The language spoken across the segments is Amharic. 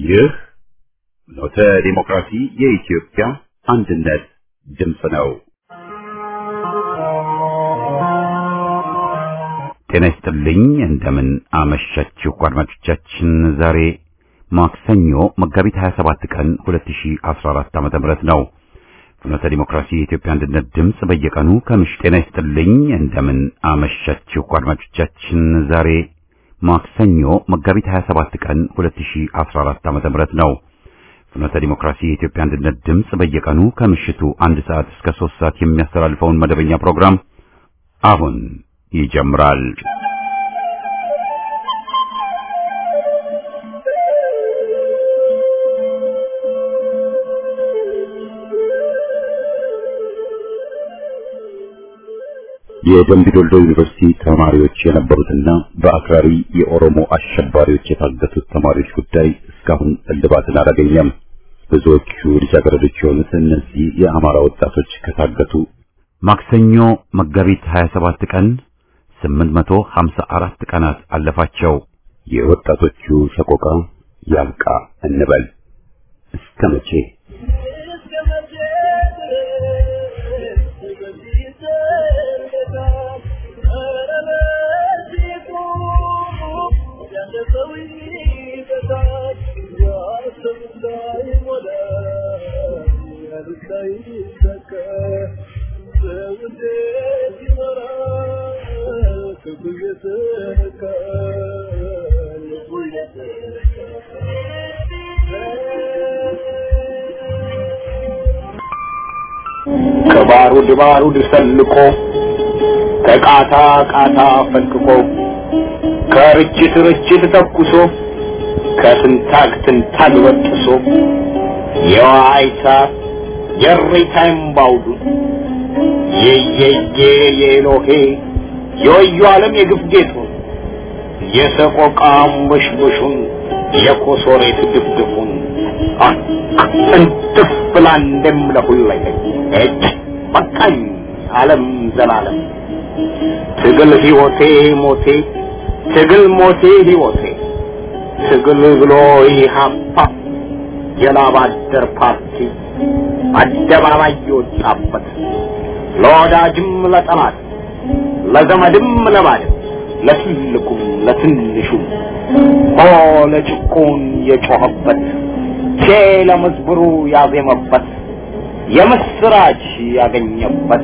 ይህ ኖተ ዲሞክራሲ የኢትዮጵያ አንድነት ድምፅ ነው። ጤና ይስጥልኝ። እንደምን አመሻችሁ አድማጮቻችን። ዛሬ ማክሰኞ መጋቢት 27 ቀን 2014 ዓ.ም ነው። ፍኖተ ዲሞክራሲ የኢትዮጵያ አንድነት ድምፅ በየቀኑ ከምሽቱ ጤና ይስጥልኝ። እንደምን አመሻችሁ አድማጮቻችን። ዛሬ ማክሰኞ መጋቢት 27 ቀን 2014 ዓ.ም ነው። ፍኖተ ዲሞክራሲ የኢትዮጵያ አንድነት ድምፅ በየቀኑ ከምሽቱ አንድ ሰዓት እስከ 3 ሰዓት የሚያስተላልፈውን መደበኛ ፕሮግራም አሁን ይጀምራል። የደምቢ ዶልዶ ዩኒቨርሲቲ ተማሪዎች የነበሩትና በአክራሪ የኦሮሞ አሸባሪዎች የታገቱት ተማሪዎች ጉዳይ እስካሁን እልባትን አላገኘም። ብዙዎቹ ልጃገረዶች የሆኑት እነዚህ የአማራ ወጣቶች ከታገቱ ማክሰኞ መጋቢት 27 ቀን 854 ቀናት አለፋቸው። የወጣቶቹ ሰቆቃ ያብቃ እንበል እስከ መቼ? ከባሩድ ባሩድ ሰልቆ ከቃታ ቃታ ፈልቅቆ ከርችት ርችት ተኩሶ ከትንታግ ትንታግ በጥሶ የዋይታ የሬታ እምባውዱ የየየ የኤሎሄ የወዩ ዓለም የግፍ ጌጡ የሰቆቃ አንበሽበሹን የኮሶሬት ድፍድፉን እንትፍ ብላ እንደምለሁለኝ እጅ በቃኝ ዓለም ዘላለም ትግል ሕይወቴ ሞቴ ትግል ሞቴ ሕይወቴ ትግል ብሎ ኢህአፓ የላብ አደር ፓርቲ አደባባይ የወጣበት ለወዳጅም ለጠላት ለዘመድም ለባድም ለትልቁም ለትንሹም ሆ ለጭቁን የጮኸበት ቼ ለመዝብሩ ያዜመበት የምስራች ያገኘበት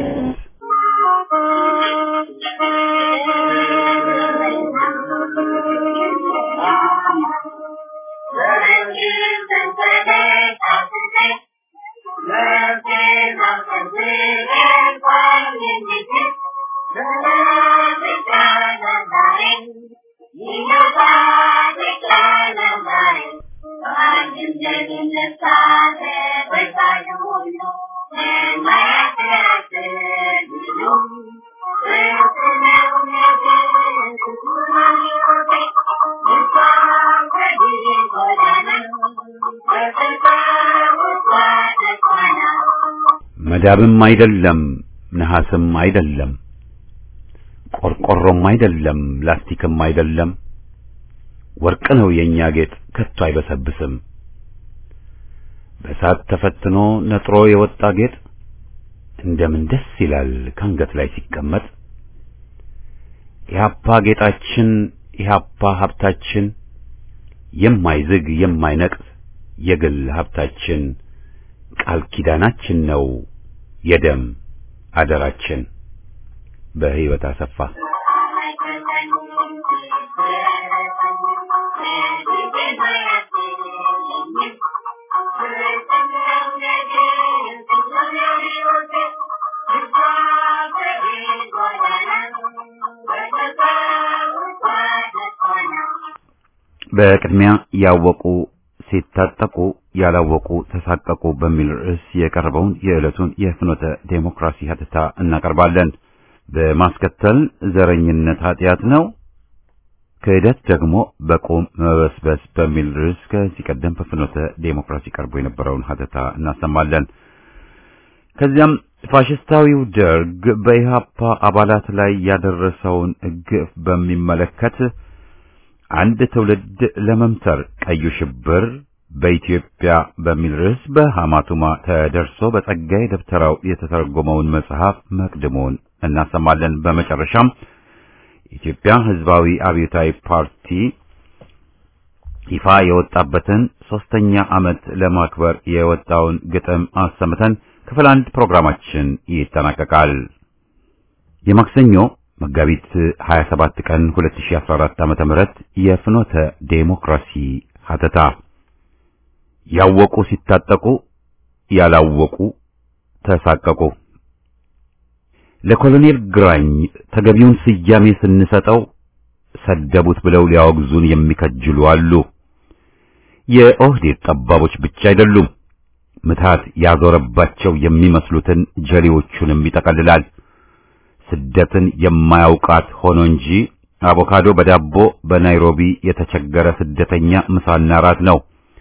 መዳብም አይደለም ነሐስም አይደለም ቆርቆሮም አይደለም ላስቲክም አይደለም ወርቅ ነው የኛ ጌጥ ከቶ አይበሰብስም በእሳት ተፈትኖ ነጥሮ የወጣ ጌጥ እንደምን ደስ ይላል ካንገት ላይ ሲቀመጥ ኢህአፓ ጌጣችን ኢህአፓ ሀብታችን የማይዝግ የማይነቅስ የግል ሀብታችን ቃል ኪዳናችን ነው የደም አደራችን። በህይወት አሰፋ በቅድሚያ ያወቁ ሲታጠቁ ያላወቁ ተሳቀቁ በሚል ርዕስ የቀረበውን የዕለቱን የፍኖተ ዴሞክራሲ ሀተታ እናቀርባለን። በማስከተል ዘረኝነት ኃጢአት ነው፣ ክህደት ደግሞ በቁም መበስበስ በሚል ርዕስ ከዚህ ቀደም በፍኖተ ዴሞክራሲ ቀርቦ የነበረውን ሀተታ እናሰማለን። ከዚያም ፋሽስታዊው ደርግ በኢህአፓ አባላት ላይ ያደረሰውን ግፍ በሚመለከት አንድ ትውልድ ለመምተር ቀዩ ሽብር በኢትዮጵያ በሚል ርዕስ በሐማቱማ ተደርሶ በጸጋዬ ደብተራው የተተረጎመውን መጽሐፍ መቅድሙን እናሰማለን። በመጨረሻም የኢትዮጵያ ሕዝባዊ አብዮታዊ ፓርቲ ይፋ የወጣበትን ሶስተኛ ዓመት ለማክበር የወጣውን ግጥም አሰምተን ክፍል አንድ ፕሮግራማችን ይጠናቀቃል። የማክሰኞ መጋቢት 27 ቀን 2014 ዓመተ ምህረት የፍኖተ ዴሞክራሲ ሀተታ ያወቁ ሲታጠቁ ያላወቁ ተሳቀቁ። ለኮሎኔል ግራኝ ተገቢውን ስያሜ ስንሰጠው ሰደቡት ብለው ሊያወግዙን የሚከጅሉ አሉ። የኦህዴድ ጠባቦች ብቻ አይደሉም። ምታት ያዞረባቸው የሚመስሉትን ጀሌዎቹንም ይጠቀልላል። ስደትን የማያውቃት ሆኖ እንጂ አቮካዶ በዳቦ በናይሮቢ የተቸገረ ስደተኛ ምሳና ራት ነው።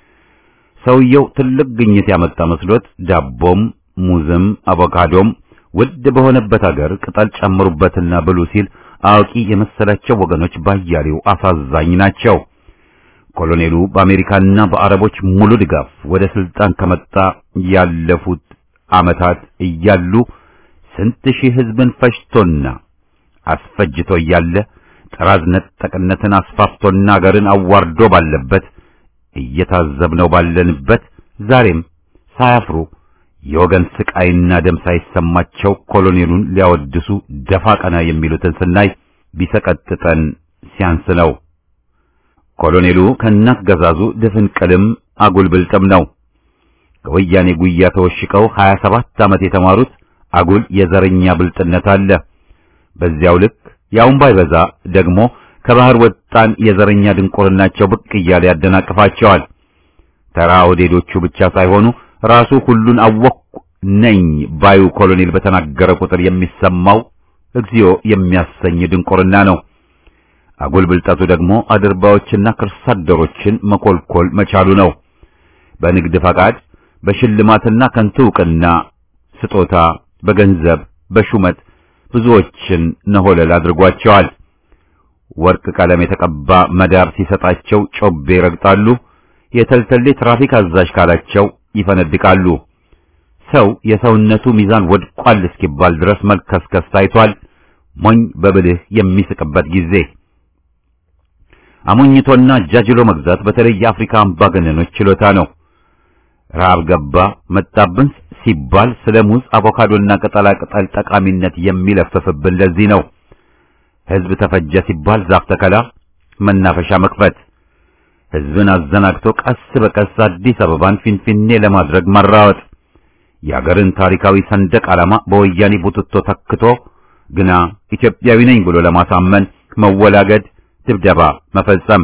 ሰውየው ትልቅ ግኝት ያመጣ መስሎት ዳቦም ሙዝም አቮካዶም ውድ በሆነበት አገር ቅጠል ጨምሩበትና ብሉ ሲል አዋቂ የመሰላቸው ወገኖች ባያሌው አሳዛኝ ናቸው። ኮሎኔሉ በአሜሪካና በአረቦች ሙሉ ድጋፍ ወደ ስልጣን ከመጣ ያለፉት ዓመታት እያሉ ስንት ሺህ ሕዝብን ፈጅቶና አስፈጅቶ እያለ ጥራዝ ነጠቅነትን አስፋፍቶና አገርን አዋርዶ ባለበት እየታዘብነው ባለንበት ዛሬም ሳያፍሩ የወገን ስቃይና ደም ሳይሰማቸው ኮሎኔሉን ሊያወድሱ ደፋ ቀና የሚሉትን ስናይ ቢሰቀጥጠን ሲያንስ ነው። ኮሎኔሉ ከእናት ገዛዙ ድፍን ቅልም አጉል ብልጥም ነው። ከወያኔ ጉያ ተወሽቀው 27 ዓመት የተማሩት አጉል የዘረኛ ብልጥነት አለ። በዚያው ልክ ያውን ባይበዛ ደግሞ ከባህር ወጣን የዘረኛ ድንቁርናቸው ብቅ እያለ ያደናቅፋቸዋል። ተራ ወዴዶቹ ብቻ ሳይሆኑ ራሱ ሁሉን አወቅኩ ነኝ ባዩ ኮሎኔል በተናገረ ቁጥር የሚሰማው እግዚኦ የሚያሰኝ ድንቁርና ነው። አጉል ብልጠቱ ደግሞ አድርባዎችና ክርሳደሮችን መኮልኮል መቻሉ ነው። በንግድ ፈቃድ፣ በሽልማትና ከንቱ ዕውቅና ስጦታ፣ በገንዘብ፣ በሹመት ብዙዎችን ነሆለል አድርጓቸዋል። ወርቅ ቀለም የተቀባ መዳር ሲሰጣቸው ጮቤ ይረግጣሉ። የተልተሌ ትራፊክ አዛዥ ካላቸው ይፈነድቃሉ። ሰው የሰውነቱ ሚዛን ወድቋል እስኪባል ድረስ መልከስከስ ታይቷል። ሞኝ በብልህ የሚስቅበት ጊዜ አሞኝቶና አጃጅሎ መግዛት በተለይ የአፍሪካ አምባገነኖች ችሎታ ነው። ረሃብ ገባ መጣብን ሲባል ስለ ሙዝ፣ አቮካዶና ቅጠላ ቅጠል ጠቃሚነት የሚለፍፍብን ለዚህ ነው። ሕዝብ ተፈጀ ሲባል ዛፍ ተከላ፣ መናፈሻ መክፈት፣ ሕዝብን አዘናግቶ ቀስ በቀስ አዲስ አበባን ፊንፊኔ ለማድረግ መራወጥ፣ የአገርን ታሪካዊ ሰንደቅ ዓላማ በወያኔ ቡትቶ ተክቶ ግና ኢትዮጵያዊ ነኝ ብሎ ለማሳመን መወላገድ፣ ድብደባ መፈጸም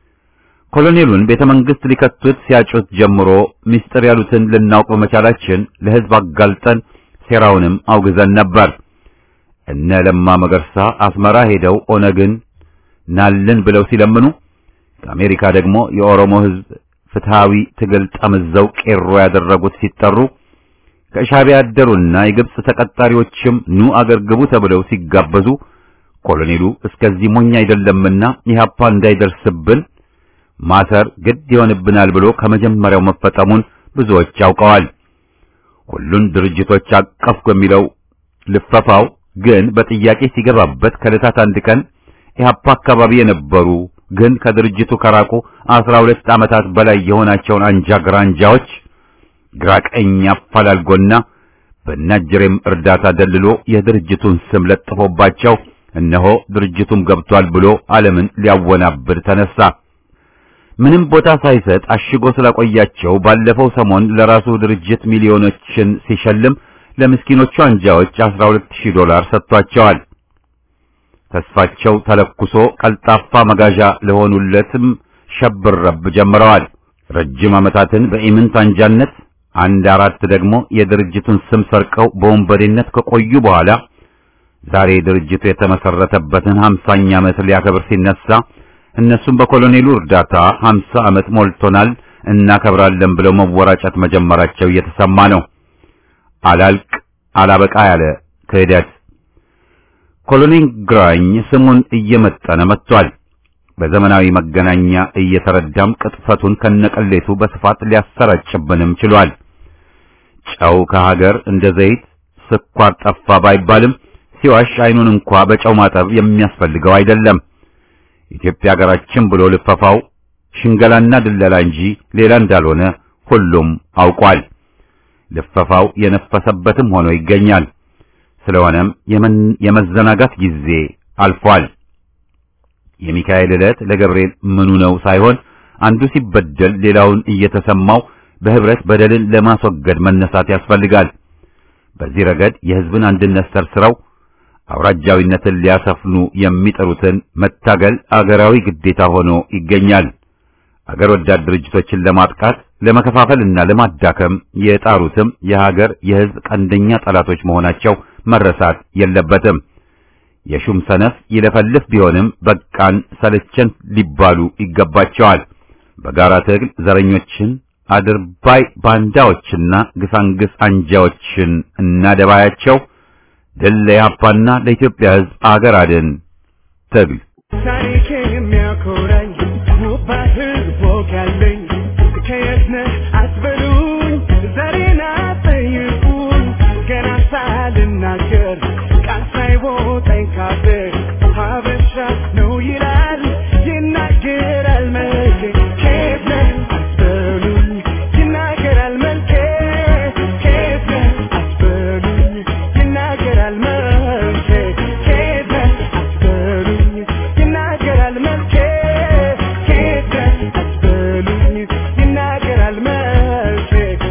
ኮሎኔሉን ቤተ መንግሥት ሊከቱት ሲያጩት ጀምሮ ምስጢር ያሉትን ልናውቅ በመቻላችን ለሕዝብ አጋልጠን ሴራውንም አውግዘን ነበር። እነ ለማ መገርሳ አስመራ ሄደው ኦነግን ናልን ብለው ሲለምኑ ከአሜሪካ ደግሞ የኦሮሞ ሕዝብ ፍትሃዊ ትግል ጠምዘው ቄሮ ያደረጉት ሲጠሩ ከሻዕቢያ ያደሩና የግብጽ ተቀጣሪዎችም ኑ አገር ግቡ ተብለው ሲጋበዙ ኮሎኔሉ እስከዚህ ሞኝ አይደለምና ኢህአፓ እንዳይደርስብን ማሰር ግድ ይሆንብናል ብሎ ከመጀመሪያው መፈጠሙን ብዙዎች ያውቀዋል። ሁሉን ድርጅቶች አቀፍኩ የሚለው ልፈፋው ግን በጥያቄ ሲገባበት ከዕለታት አንድ ቀን ኢህአፓ አካባቢ የነበሩ ግን ከድርጅቱ ከራቁ አስራ ሁለት ዓመታት በላይ የሆናቸውን አንጃ ግራንጃዎች ግራቀኝ አፈላልጎና በናጀሬም እርዳታ ደልሎ የድርጅቱን ስም ለጥፎባቸው እነሆ ድርጅቱም ገብቷል ብሎ ዓለምን ሊያወናብድ ተነሳ። ምንም ቦታ ሳይሰጥ አሽጎ ስላቆያቸው ባለፈው ሰሞን ለራሱ ድርጅት ሚሊዮኖችን ሲሸልም ለምስኪኖቹ አንጃዎች 12000 ዶላር ሰጥቷቸዋል። ተስፋቸው ተለኩሶ ቀልጣፋ መጋዣ ለሆኑለትም ሸብረብ ጀምረዋል። ረጅም ዓመታትን በኢምንት አንጃነት አንድ አራት ደግሞ የድርጅቱን ስም ሰርቀው በወንበዴነት ከቆዩ በኋላ ዛሬ ድርጅቱ የተመሰረተበትን 50ኛ ዓመት ሊያከብር ሲነሳ እነሱም በኮሎኔሉ እርዳታ 50 ዓመት ሞልቶናል እናከብራለን ብለው መወራጨት መጀመራቸው እየተሰማ ነው። አላልቅ አላበቃ ያለ ክህደት ኮሎኔል ግራኝ ስሙን እየመጠነ መጥቷል። በዘመናዊ መገናኛ እየተረዳም ቅጥፈቱን ከነቀሌቱ በስፋት ሊያሰራጭብንም ችሏል። ጨው ከሀገር እንደ ዘይት ስኳር ጠፋ ባይባልም ሲዋሽ አይኑን እንኳ በጨው ማጠብ የሚያስፈልገው አይደለም። ኢትዮጵያ ሀገራችን ብሎ ልፈፋው ሽንገላና ድለላ እንጂ ሌላ እንዳልሆነ ሁሉም አውቋል። ልፈፋው የነፈሰበትም ሆኖ ይገኛል። ስለሆነም የመዘናጋት ጊዜ አልፏል። የሚካኤል ዕለት ለገብርኤል ምኑ ነው ሳይሆን አንዱ ሲበደል ሌላውን እየተሰማው በህብረት በደልን ለማስወገድ መነሳት ያስፈልጋል። በዚህ ረገድ የህዝብን አንድነት ሰርስረው አውራጃዊነትን ሊያሰፍኑ የሚጠሩትን መታገል አገራዊ ግዴታ ሆኖ ይገኛል። አገር ወዳድ ድርጅቶችን ለማጥቃት ለመከፋፈልና ለማዳከም የጣሩትም የሀገር የህዝብ ቀንደኛ ጠላቶች መሆናቸው መረሳት የለበትም። የሹም ሰነፍ ይለፈልፍ ቢሆንም በቃን ሰለቸን ሊባሉ ይገባቸዋል። በጋራ ትግል ዘረኞችን፣ አድርባይ ባንዳዎችና ግሳንግስ አንጃዎችን እናደባያቸው። ድል ለኢህአፓና ለኢትዮጵያ ህዝብ አገር አድን ትግል ታሪኬን የሚያኮራኝ ውባ ህዝብ ወግ ያለኝ ከየት ነህ አትበሉኝ፣ ዛሬን አትጠይቁኝ። ገና ሳልናገር ቃል ሳይቦጠኝ ካፌ ሀበሻ ነው ይላል ይናገራል መልኬ። ከየት ነህ አትበሉኝ፣ ይናገራል መልኬ። ከየት ነህ አትበሉኝ፣ ይናገራል መልኬ። ከየት ነህ አትበሉኝ፣ ይናገራል መልኬ። ከየት ነህ አትበሉኝ፣ ይናገራል መልኬ።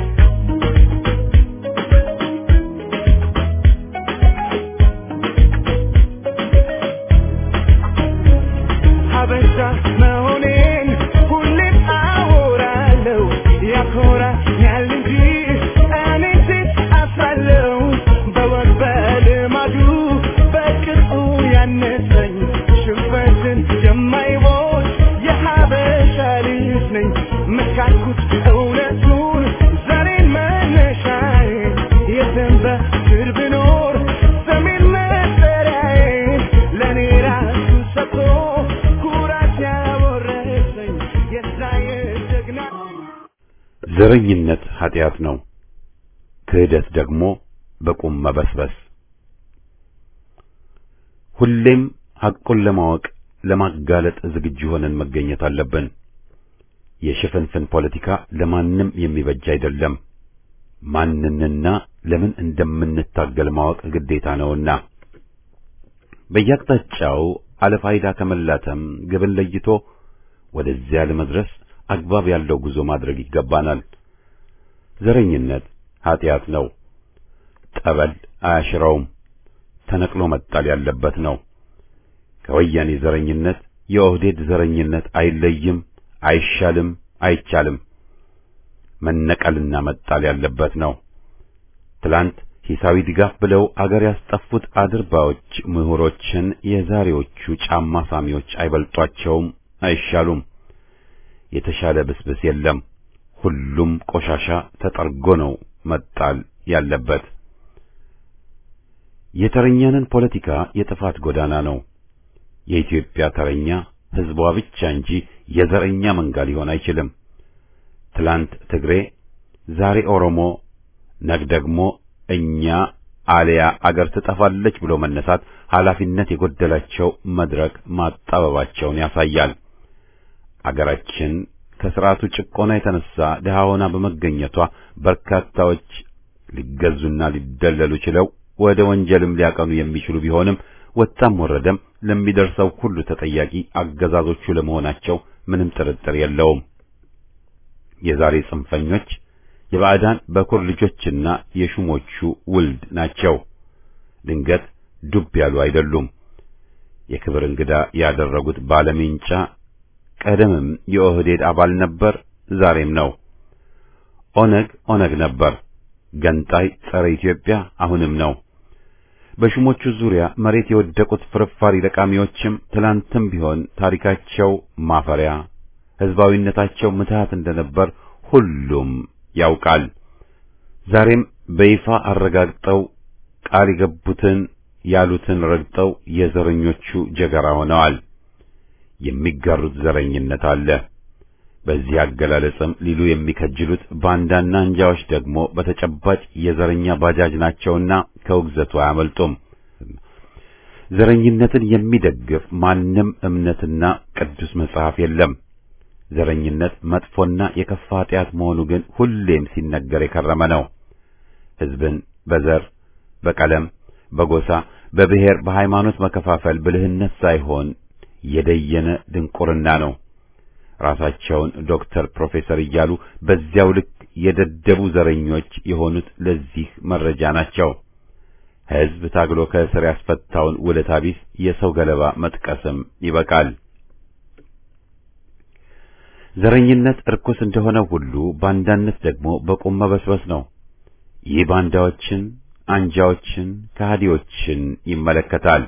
ሀበሻ መሆኔን ሁሌም አወራለሁ። ያኮራኛል እንጂ እኔ ሴት አፍራለሁ። በወግ በልማዱ በቅጡ ያነሰኝ ሽንፈትን የማይሞት የሀበሻ ልጅ ነኝ። መካድኩት እውነቱን ዛሬን መነሻዬ የትም በስር ብኖር ሰሜን መጠሪያዬ ለእኔ ራሱ ሰጥቶ ኩራት ያወረሰኝ የዛ የጀግና ዘረኝነት ኃጢአት ነው። ክህደት ደግሞ በቁም መበስበስ። ሁሌም ሐቁን ለማወቅ ለማጋለጥ ዝግጁ ሆነን መገኘት አለብን። የሽፍንፍን ፖለቲካ ለማንም የሚበጅ አይደለም። ማንንና ለምን እንደምንታገል ማወቅ ግዴታ ነውና በየአቅጣጫው አለፋይዳ ከመላተም ግብን ለይቶ ወደዚያ ለመድረስ አግባብ ያለው ጉዞ ማድረግ ይገባናል። ዘረኝነት ኃጢአት ነው። ጠበል አያሽረውም። ተነቅሎ መጣል ያለበት ነው። ከወያኔ ዘረኝነት የኦህዴድ ዘረኝነት አይለይም፣ አይሻልም፣ አይቻልም። መነቀልና መጣል ያለበት ነው። ትላንት ሂሳዊ ድጋፍ ብለው አገር ያስጠፉት አድርባዮች ምሁሮችን የዛሬዎቹ ጫማ ሳሚዎች አይበልጧቸውም፣ አይሻሉም። የተሻለ ብስብስ የለም። ሁሉም ቆሻሻ ተጠርጎ ነው መጣል ያለበት። የተረኛንን ፖለቲካ የጥፋት ጎዳና ነው። የኢትዮጵያ ተረኛ ሕዝቧ ብቻ እንጂ የዘረኛ መንጋ ሊሆን አይችልም። ትላንት ትግሬ፣ ዛሬ ኦሮሞ፣ ነግ ደግሞ እኛ አልያ አገር ትጠፋለች ብሎ መነሳት ኃላፊነት የጎደላቸው መድረክ ማጣበባቸውን ያሳያል። አገራችን ከስርዓቱ ጭቆና የተነሳ ድሃ ሆና በመገኘቷ በርካታዎች ሊገዙና ሊደለሉ ችለው ወደ ወንጀልም ሊያቀኑ የሚችሉ ቢሆንም ወጣም ወረደም ለሚደርሰው ሁሉ ተጠያቂ አገዛዞቹ ለመሆናቸው ምንም ጥርጥር የለውም። የዛሬ ጽንፈኞች የባዕዳን በኩር ልጆችና የሹሞቹ ውልድ ናቸው። ድንገት ዱብ ያሉ አይደሉም። የክብር እንግዳ ያደረጉት ባለሜንጫ ቀደምም የኦህዴድ አባል ነበር፣ ዛሬም ነው። ኦነግ ኦነግ ነበር፣ ገንጣይ ጸረ ኢትዮጵያ አሁንም ነው። በሹሞቹ ዙሪያ መሬት የወደቁት ፍርፋሪ ለቃሚዎችም ትላንትም ቢሆን ታሪካቸው ማፈሪያ፣ ሕዝባዊነታቸው ምትሃት እንደነበር ሁሉም ያውቃል። ዛሬም በይፋ አረጋግጠው ቃል የገቡትን ያሉትን ረግጠው የዘረኞቹ ጀገራ ሆነዋል። የሚጋሩት ዘረኝነት አለ። በዚህ አገላለጽም ሊሉ የሚከጅሉት ባንዳና አንጃዎች ደግሞ በተጨባጭ የዘረኛ ባጃጅ ናቸውና ከውግዘቱ አያመልጡም። ዘረኝነትን የሚደግፍ ማንም እምነትና ቅዱስ መጽሐፍ የለም። ዘረኝነት መጥፎና የከፋ ኃጢአት መሆኑ ግን ሁሌም ሲነገር የከረመ ነው። ሕዝብን በዘር፣ በቀለም፣ በጎሳ፣ በብሔር፣ በሃይማኖት መከፋፈል ብልህነት ሳይሆን የደየነ ድንቁርና ነው። ራሳቸውን ዶክተር፣ ፕሮፌሰር እያሉ በዚያው ልክ የደደቡ ዘረኞች የሆኑት ለዚህ መረጃ ናቸው። ሕዝብ ታግሎ ከእስር ያስፈታውን ውለታ ቢስ የሰው ገለባ መጥቀስም ይበቃል። ዘረኝነት እርኩስ እንደሆነ ሁሉ ባንዳነት ደግሞ በቁም መበስበስ ነው። ይህ ባንዳዎችን፣ አንጃዎችን፣ ከሃዲዎችን ይመለከታል።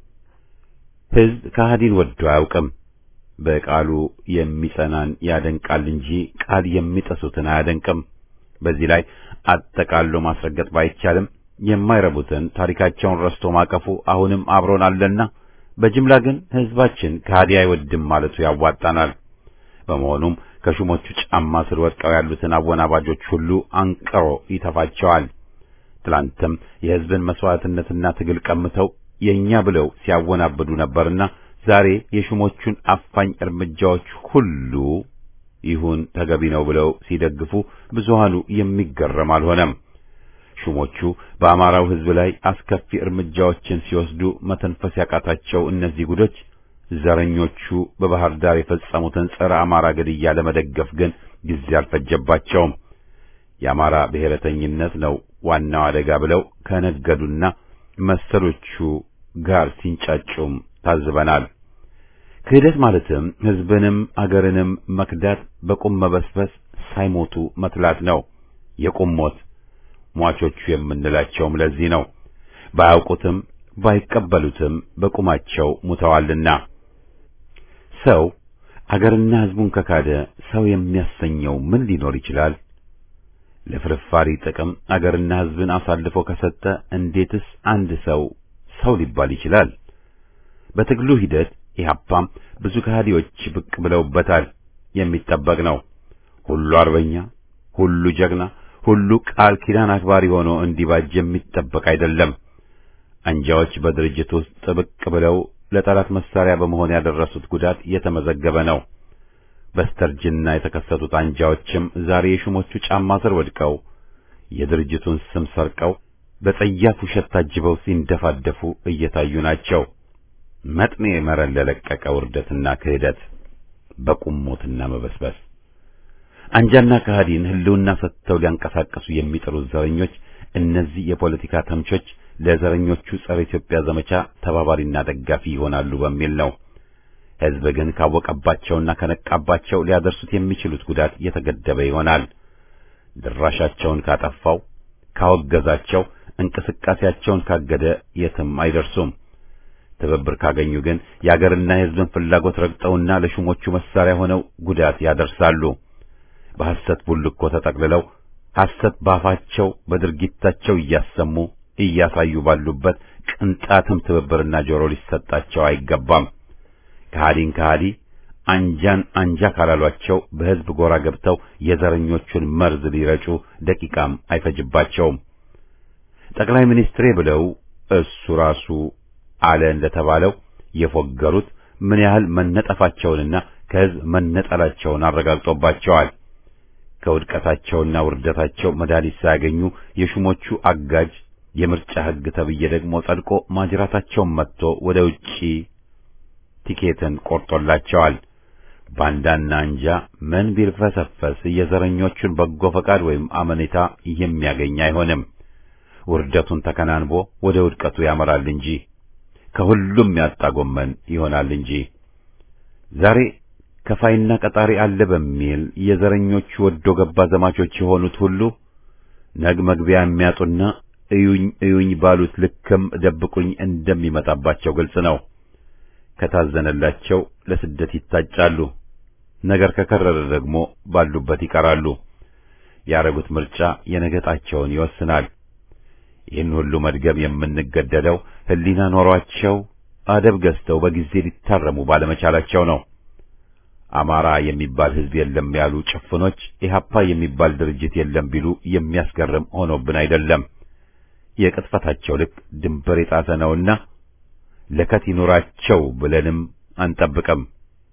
ሕዝብ ከሃዲን ወዶ አያውቅም። በቃሉ የሚጸናን ያደንቃል እንጂ ቃል የሚጠሱትን አያደንቅም። በዚህ ላይ አጠቃሎ ማስረገጥ ባይቻልም የማይረቡትን ታሪካቸውን ረስቶ ማቀፉ አሁንም አብሮን አለና በጅምላ ግን ሕዝባችን ከሃዲ አይወድም ማለቱ ያዋጣናል። በመሆኑም ከሹሞቹ ጫማ ስር ወድቀው ያሉትን አወናባጆች ሁሉ አንቅሮ ይተፋቸዋል። ትላንትም የሕዝብን መስዋዕትነትና ትግል ቀምተው የእኛ ብለው ሲያወናብዱ ነበርና ዛሬ የሹሞቹን አፋኝ እርምጃዎች ሁሉ ይሁን ተገቢ ነው ብለው ሲደግፉ ብዙሃኑ የሚገረም አልሆነም። ሹሞቹ በአማራው ሕዝብ ላይ አስከፊ እርምጃዎችን ሲወስዱ መተንፈስ ያቃታቸው እነዚህ ጉዶች ዘረኞቹ በባህር ዳር የፈጸሙትን ጸረ አማራ ግድያ ለመደገፍ ግን ጊዜ አልፈጀባቸውም። የአማራ ብሔረተኝነት ነው ዋናው አደጋ ብለው ከነገዱና መሰሎቹ ጋር ሲንጫጩም ታዝበናል። ክህደት ማለትም ሕዝብንም አገርንም መክዳት በቁም መበስበስ ሳይሞቱ መትላት ነው። የቁም ሞት ሟቾቹ የምንላቸውም ለዚህ ነው። ባያውቁትም ባይቀበሉትም በቁማቸው ሙተዋልና። ሰው አገርና ሕዝቡን ከካደ ሰው የሚያሰኘው ምን ሊኖር ይችላል? ለፍርፋሪ ጥቅም አገርና ሕዝብን አሳልፎ ከሰጠ እንዴትስ አንድ ሰው ሰው ሊባል ይችላል? በትግሉ ሂደት ኢህአፓም ብዙ ከሃዲዎች ብቅ ብለውበታል። የሚጠበቅ ነው። ሁሉ አርበኛ፣ ሁሉ ጀግና፣ ሁሉ ቃል ኪዳን አክባሪ ሆኖ እንዲባጅ የሚጠበቅ አይደለም። አንጃዎች በድርጅት ውስጥ ብቅ ብለው ለጠላት መሳሪያ በመሆን ያደረሱት ጉዳት የተመዘገበ ነው። በስተርጅና የተከሰቱት አንጃዎችም ዛሬ የሹሞቹ ጫማ ስር ወድቀው የድርጅቱን ስም ሰርቀው በጸያፍ ውሸት ታጅበው ሲንደፋደፉ እየታዩ ናቸው። መጥኔ መረን ለለቀቀ ውርደትና ክህደት በቁሞትና መበስበስ አንጃና ከሃዲን ህልውና ሰጥተው ሊያንቀሳቀሱ የሚጥሩት ዘረኞች እነዚህ የፖለቲካ ተምቾች ለዘረኞቹ ጸረ ኢትዮጵያ ዘመቻ ተባባሪና ደጋፊ ይሆናሉ በሚል ነው። ሕዝብ ግን ካወቀባቸውና ከነቃባቸው ሊያደርሱት የሚችሉት ጉዳት የተገደበ ይሆናል። ድራሻቸውን ካጠፋው፣ ካወገዛቸው፣ እንቅስቃሴያቸውን ካገደ የትም አይደርሱም። ትብብር ካገኙ ግን የአገርና የሕዝብን ፍላጎት ረግጠውና ለሹሞቹ መሳሪያ ሆነው ጉዳት ያደርሳሉ። በሐሰት ቡልኮ ተጠቅልለው ሐሰት ባፋቸው በድርጊታቸው እያሰሙ እያሳዩ ባሉበት ቅንጣትም ትብብርና ጆሮ ሊሰጣቸው አይገባም። ከሃዲን ከሃዲ አንጃን አንጃ ካላሏቸው በሕዝብ ጎራ ገብተው የዘረኞቹን መርዝ ሊረጩ ደቂቃም አይፈጅባቸውም። ጠቅላይ ሚኒስትሬ ብለው እሱ ራሱ አለ እንደተባለው የፎገሩት ምን ያህል መነጠፋቸውንና ከሕዝብ መነጠላቸውን አረጋግጦባቸዋል። ከውድቀታቸውና ውርደታቸው መድኃኒት ሳያገኙ የሹሞቹ አጋጅ የምርጫ ሕግ ተብዬ ደግሞ ጸድቆ ማጅራታቸውን መጥቶ ወደ ውጪ ቲኬትን ቆርጦላቸዋል። ባንዳና አንጃ ምን ቢልፈሰፈስ የዘረኞቹን በጎ ፈቃድ ወይም አመኔታ የሚያገኝ አይሆንም። ውርደቱን ተከናንቦ ወደ ውድቀቱ ያመራል እንጂ ከሁሉም ያጣ ጎመን ይሆናል እንጂ ዛሬ ከፋይና ቀጣሪ አለ በሚል የዘረኞቹ ወዶ ገባ ዘማቾች የሆኑት ሁሉ ነግ መግቢያ የሚያጡና እዩኝ እዩኝ ባሉት ልክም ደብቁኝ እንደሚመጣባቸው ግልጽ ነው። ከታዘነላቸው ለስደት ይታጫሉ። ነገር ከከረረ ደግሞ ባሉበት ይቀራሉ። ያረጉት ምርጫ የነገጣቸውን ይወስናል። ይህን ሁሉ መድገም የምንገደደው ሕሊና ኖሯቸው አደብ ገዝተው በጊዜ ሊታረሙ ባለመቻላቸው ነው። አማራ የሚባል ሕዝብ የለም ያሉ ጭፍኖች ኢህአፓ የሚባል ድርጅት የለም ቢሉ የሚያስገርም ሆኖብን አይደለም። የቅጥፈታቸው ልክ ድንበር የጣሰ ነውና ለከት ይኑራቸው ብለንም አንጠብቅም።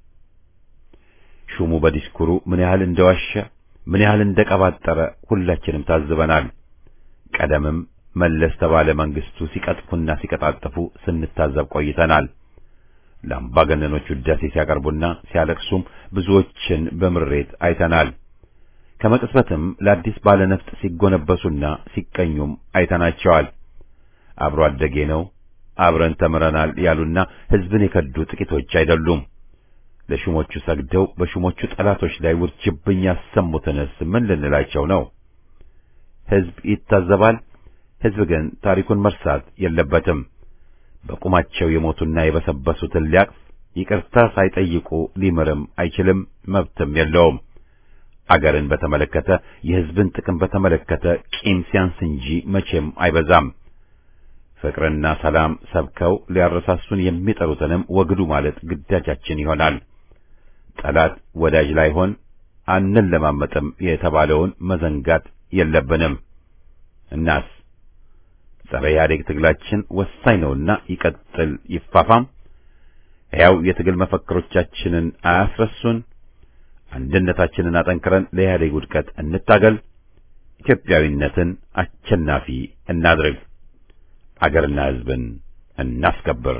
ሹሙ በዲስኩሩ ምን ያህል እንደዋሸ ምን ያህል እንደቀባጠረ ሁላችንም ታዝበናል። ቀደምም መለስ ተባለ መንግስቱ ሲቀጥፉና ሲቀጣጥፉ ስንታዘብ ቆይተናል። ለአምባገነኖች ውዳሴ ሲያቀርቡና ሲያለቅሱም ብዙዎችን በምሬት አይተናል። ከመቅጽበትም ለአዲስ ባለነፍጥ ሲጎነበሱና ሲቀኙም አይተናቸዋል። አብሮ አደጌ ነው አብረን ተምረናል ያሉና ሕዝብን የከዱ ጥቂቶች አይደሉም። ለሹሞቹ ሰግደው በሹሞቹ ጠላቶች ላይ ውርጅብኝ ያሰሙትንስ ምን ልንላቸው ነው? ሕዝብ ይታዘባል። ሕዝብ ግን ታሪኩን መርሳት የለበትም። በቁማቸው የሞቱና የበሰበሱትን ሊያቅፍ ይቅርታ ሳይጠይቁ ሊምርም አይችልም፣ መብትም የለውም። አገርን በተመለከተ የሕዝብን ጥቅም በተመለከተ ቂም ሲያንስ እንጂ መቼም አይበዛም። ፍቅርና ሰላም ሰብከው ሊያረሳሱን የሚጠሩትንም ወግዱ ማለት ግዳጃችን ይሆናል። ጠላት ወዳጅ ላይሆን አንለማመጥም የተባለውን መዘንጋት የለብንም። እናስ ጸረ ኢህአዴግ ትግላችን ወሳኝ ነውና ይቀጥል፣ ይፋፋም። ሕያው የትግል መፈክሮቻችንን አያስረሱን። አንድነታችንን አጠንክረን ለኢህአዴግ ውድቀት እንታገል። ኢትዮጵያዊነትን አሸናፊ እናድርግ። አገርና ሕዝብን እናስከብር።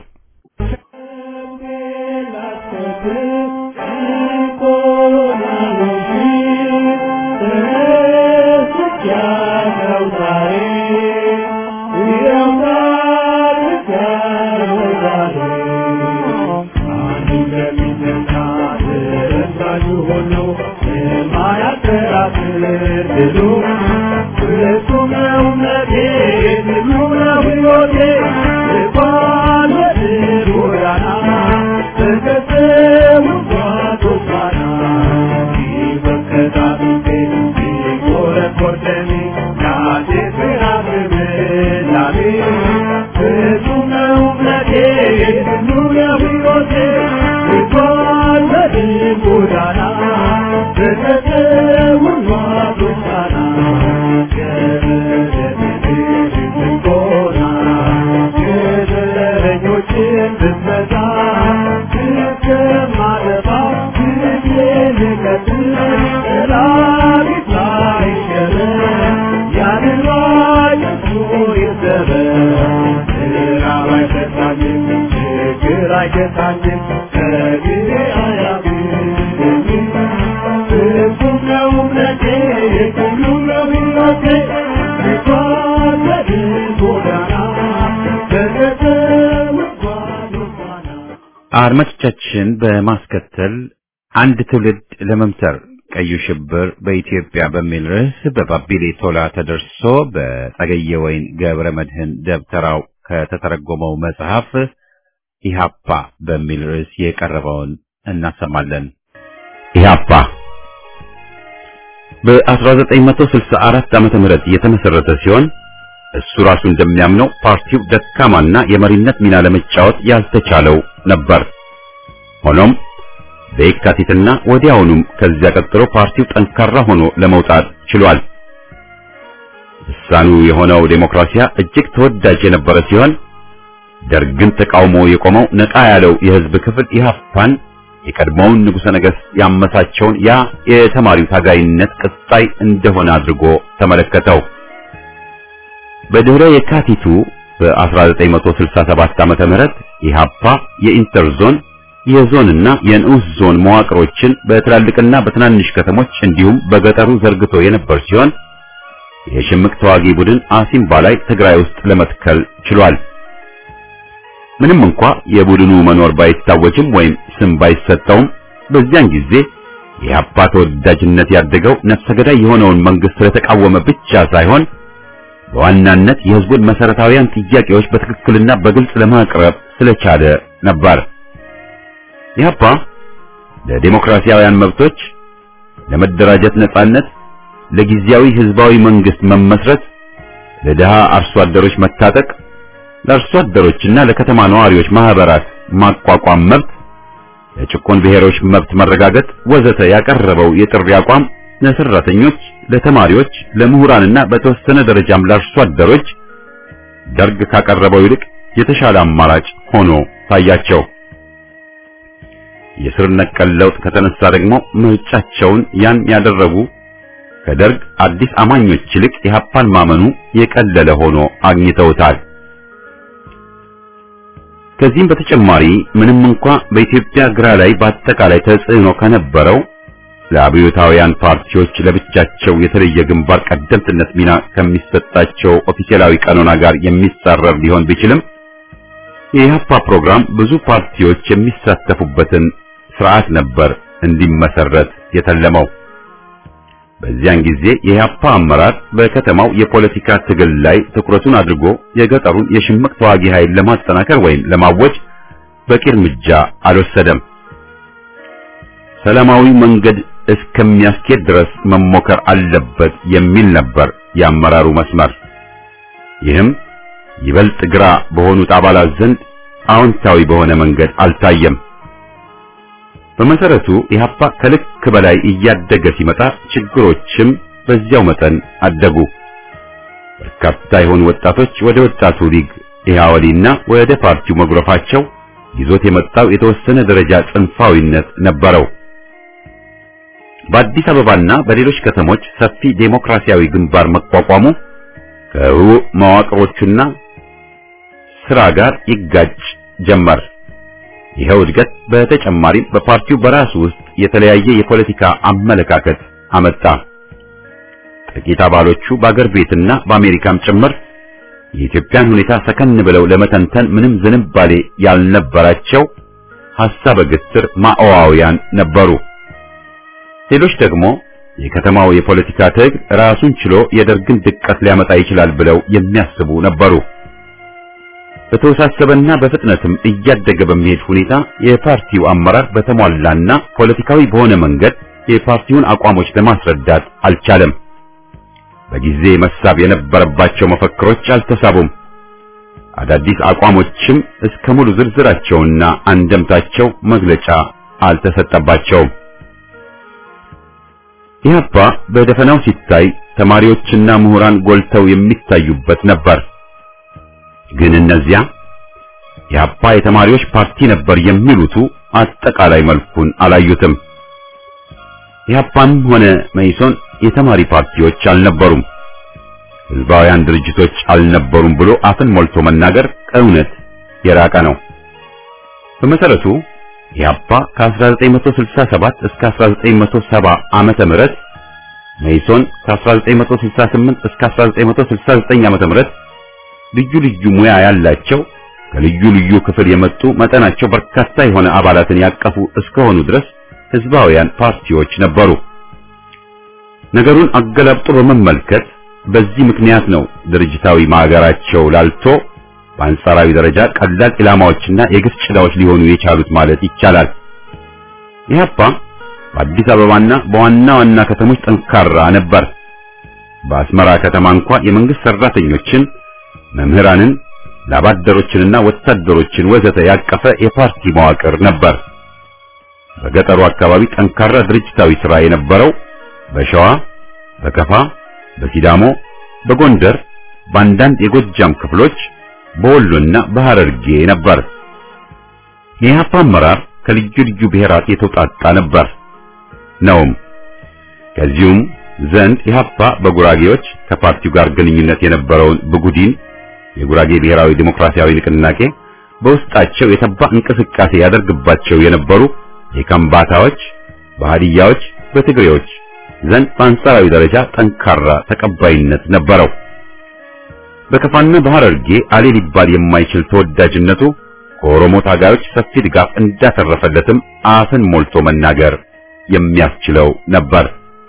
አድማጮቻችን በማስከተል አንድ ትውልድ ለመምሰር ቀዩ ሽብር በኢትዮጵያ በሚል ርዕስ በባቢሌ ቶላ ተደርሶ በጸገየ ወይን ገብረ መድህን ደብተራው ከተተረጎመው መጽሐፍ ኢሃፓ በሚል ርዕስ የቀረበውን እናሰማለን። ኢሃፓ በ1964 ዓመተ ምህረት የተመሰረተ ሲሆን እሱ ራሱ እንደሚያምነው ፓርቲው ደካማና የመሪነት ሚና ለመጫወት ያልተቻለው ነበር። ሆኖም በየካቲትና ወዲያውኑም ከዚያ ቀጥሎ ፓርቲው ጠንካራ ሆኖ ለመውጣት ችሏል። ልሳኑ የሆነው ዴሞክራሲያ እጅግ ተወዳጅ የነበረ ሲሆን ደርግን ተቃውሞ የቆመው ነቃ ያለው የሕዝብ ክፍል ኢህአፓን የቀድሞውን ንጉሠ ነገሥት ያመሳቸውን ያ የተማሪው ታጋይነት ቅጣይ እንደሆነ አድርጎ ተመለከተው። በድህረ የካቲቱ በ1967 ዓመተ ምህረት ኢህአፓ የኢንተርዞን የዞንና የንዑስ ዞን መዋቅሮችን በትላልቅና በትናንሽ ከተሞች እንዲሁም በገጠሩ ዘርግቶ የነበር ሲሆን የሽምቅ ተዋጊ ቡድን አሲምባ ላይ ትግራይ ውስጥ ለመትከል ችሏል። ምንም እንኳ የቡድኑ መኖር ባይታወጅም ወይም ስም ባይሰጠውም በዚያን ጊዜ የኢህአፓ ተወዳጅነት ያደገው ነፍሰ ገዳይ የሆነውን መንግስት ስለተቃወመ ብቻ ሳይሆን በዋናነት የህዝቡን መሰረታዊያን ጥያቄዎች በትክክልና በግልጽ ለማቅረብ ስለቻለ ነበር። ኢህአፓ ለዲሞክራሲያውያን መብቶች፣ ለመደራጀት ነጻነት፣ ለጊዜያዊ ህዝባዊ መንግስት መመስረት፣ ለድሃ አርሶ አደሮች መታጠቅ፣ ለአርሶ አደሮችና ለከተማ ነዋሪዎች ማህበራት ማቋቋም መብት፣ ለጭቆን ብሔሮች መብት መረጋገጥ ወዘተ ያቀረበው የጥሪ አቋም ለሰራተኞች፣ ለተማሪዎች፣ ለምሁራንና በተወሰነ ደረጃም ለአርሶ አደሮች ደርግ ካቀረበው ይልቅ የተሻለ አማራጭ ሆኖ ታያቸው። የስር ነቀል ለውጥ ከተነሳ ደግሞ ምርጫቸውን ያን ያደረጉ ከደርግ አዲስ አማኞች ይልቅ ኢህአፓን ማመኑ የቀለለ ሆኖ አግኝተውታል። ከዚህም በተጨማሪ ምንም እንኳ በኢትዮጵያ ግራ ላይ በአጠቃላይ ተጽዕኖ ከነበረው ለአብዮታውያን ፓርቲዎች ለብቻቸው የተለየ ግንባር ቀደምትነት ሚና ከሚሰጣቸው ኦፊሴላዊ ቀኖና ጋር የሚጻረር ሊሆን ቢችልም የኢህአፓ ፕሮግራም ብዙ ፓርቲዎች የሚሳተፉበትን ስርዓት ነበር እንዲመሰረት የተለመው። በዚያን ጊዜ የኢህአፓ አመራር በከተማው የፖለቲካ ትግል ላይ ትኩረቱን አድርጎ የገጠሩን የሽምቅ ተዋጊ ኃይል ለማጠናከር ወይም ለማወጅ በቂ እርምጃ አልወሰደም። ሰላማዊ መንገድ እስከሚያስኬድ ድረስ መሞከር አለበት የሚል ነበር የአመራሩ መስመር። ይህም ይበልጥ ግራ በሆኑት አባላት ዘንድ አዎንታዊ በሆነ መንገድ አልታየም። በመሰረቱ ኢህአፓ ከልክ በላይ እያደገ ሲመጣ ችግሮችም በዚያው መጠን አደጉ። በርካታ የሆኑ ወጣቶች ወደ ወጣቱ ሊግ ኢህአወሊና ወደ ፓርቲው መጉረፋቸው ይዞት የመጣው የተወሰነ ደረጃ ጽንፋዊነት ነበረው። በአዲስ አበባና በሌሎች ከተሞች ሰፊ ዴሞክራሲያዊ ግንባር መቋቋሙ ከህቡዕ መዋቅሮቹና ስራ ጋር ይጋጭ ጀመር። ይኸው እድገት በተጨማሪም በፓርቲው በራሱ ውስጥ የተለያየ የፖለቲካ አመለካከት አመጣ። ጥቂት አባሎቹ በአገር ቤትና በአሜሪካም ጭምር የኢትዮጵያን ሁኔታ ሰከን ብለው ለመተንተን ምንም ዝንባሌ ያልነበራቸው ሐሳበ ግትር ማኦዋውያን ነበሩ። ሌሎች ደግሞ የከተማው የፖለቲካ ትግል ራሱን ችሎ የደርግን ድቀት ሊያመጣ ይችላል ብለው የሚያስቡ ነበሩ። በተወሳሰበና በፍጥነትም እያደገ በሚሄድ ሁኔታ የፓርቲው አመራር በተሟላና ፖለቲካዊ በሆነ መንገድ የፓርቲውን አቋሞች ለማስረዳት አልቻለም። በጊዜ መሳብ የነበረባቸው መፈክሮች አልተሳቡም። አዳዲስ አቋሞችም እስከ ሙሉ ዝርዝራቸውና አንደምታቸው መግለጫ አልተሰጠባቸውም። ኢህአፓ በደፈናው ሲታይ ተማሪዎችና ምሁራን ጎልተው የሚታዩበት ነበር። ግን እነዚያ ኢህአፓ የተማሪዎች ፓርቲ ነበር የሚሉቱ አጠቃላይ መልኩን አላዩትም። ኢህአፓም ሆነ መኢሶን የተማሪ ፓርቲዎች አልነበሩም፣ ህዝባውያን ድርጅቶች አልነበሩም ብሎ አፍን ሞልቶ መናገር ከእውነት የራቀ ነው። በመሰረቱ ኢህአፓ ከ1967 እስከ 1970 ዓመተ ምህረት መኢሶን ከ1968 እስከ 1969 ዓመተ ምህረት ልዩ ልዩ ሙያ ያላቸው ከልዩ ልዩ ክፍል የመጡ መጠናቸው በርካታ የሆነ አባላትን ያቀፉ እስከሆኑ ድረስ ህዝባውያን ፓርቲዎች ነበሩ። ነገሩን አገላብጦ በመመልከት በዚህ ምክንያት ነው ድርጅታዊ ማገራቸው ላልቶ በአንጻራዊ ደረጃ ቀላል ኢላማዎችና የግፍ ጭላዎች ሊሆኑ የቻሉት ማለት ይቻላል። ኢህአፓ በአዲስ አበባና በዋና ዋና ከተሞች ጠንካራ ነበር። በአስመራ ከተማ እንኳ የመንግስት ሰራተኞችን፣ መምህራንን፣ ላባደሮችንና ወታደሮችን ወዘተ ያቀፈ የፓርቲ መዋቅር ነበር። በገጠሩ አካባቢ ጠንካራ ድርጅታዊ ሥራ የነበረው በሸዋ፣ በከፋ፣ በሲዳሞ፣ በጎንደር፣ በአንዳንድ የጎጃም ክፍሎች በወሎና በሐረርጌ ነበር። የኢህአፓ አመራር ከልዩ ልዩ ብሔራት የተውጣጣ ነበር ነውም። ከዚሁም ዘንድ ኢህአፓ በጉራጌዎች ከፓርቲው ጋር ግንኙነት የነበረውን ብጉዲን የጉራጌ ብሔራዊ ዲሞክራሲያዊ ንቅናቄ በውስጣቸው የተባ እንቅስቃሴ ያደርግባቸው የነበሩ የከምባታዎች፣ በሃዲያዎች፣ በትግሬዎች ዘንድ በአንጻራዊ ደረጃ ጠንካራ ተቀባይነት ነበረው። በከፋና በሐረርጌ አሌ ሊባል የማይችል ተወዳጅነቱ ከኦሮሞ ታጋዮች ሰፊ ድጋፍ እንዳተረፈለትም አፍን ሞልቶ መናገር የሚያስችለው ነበር።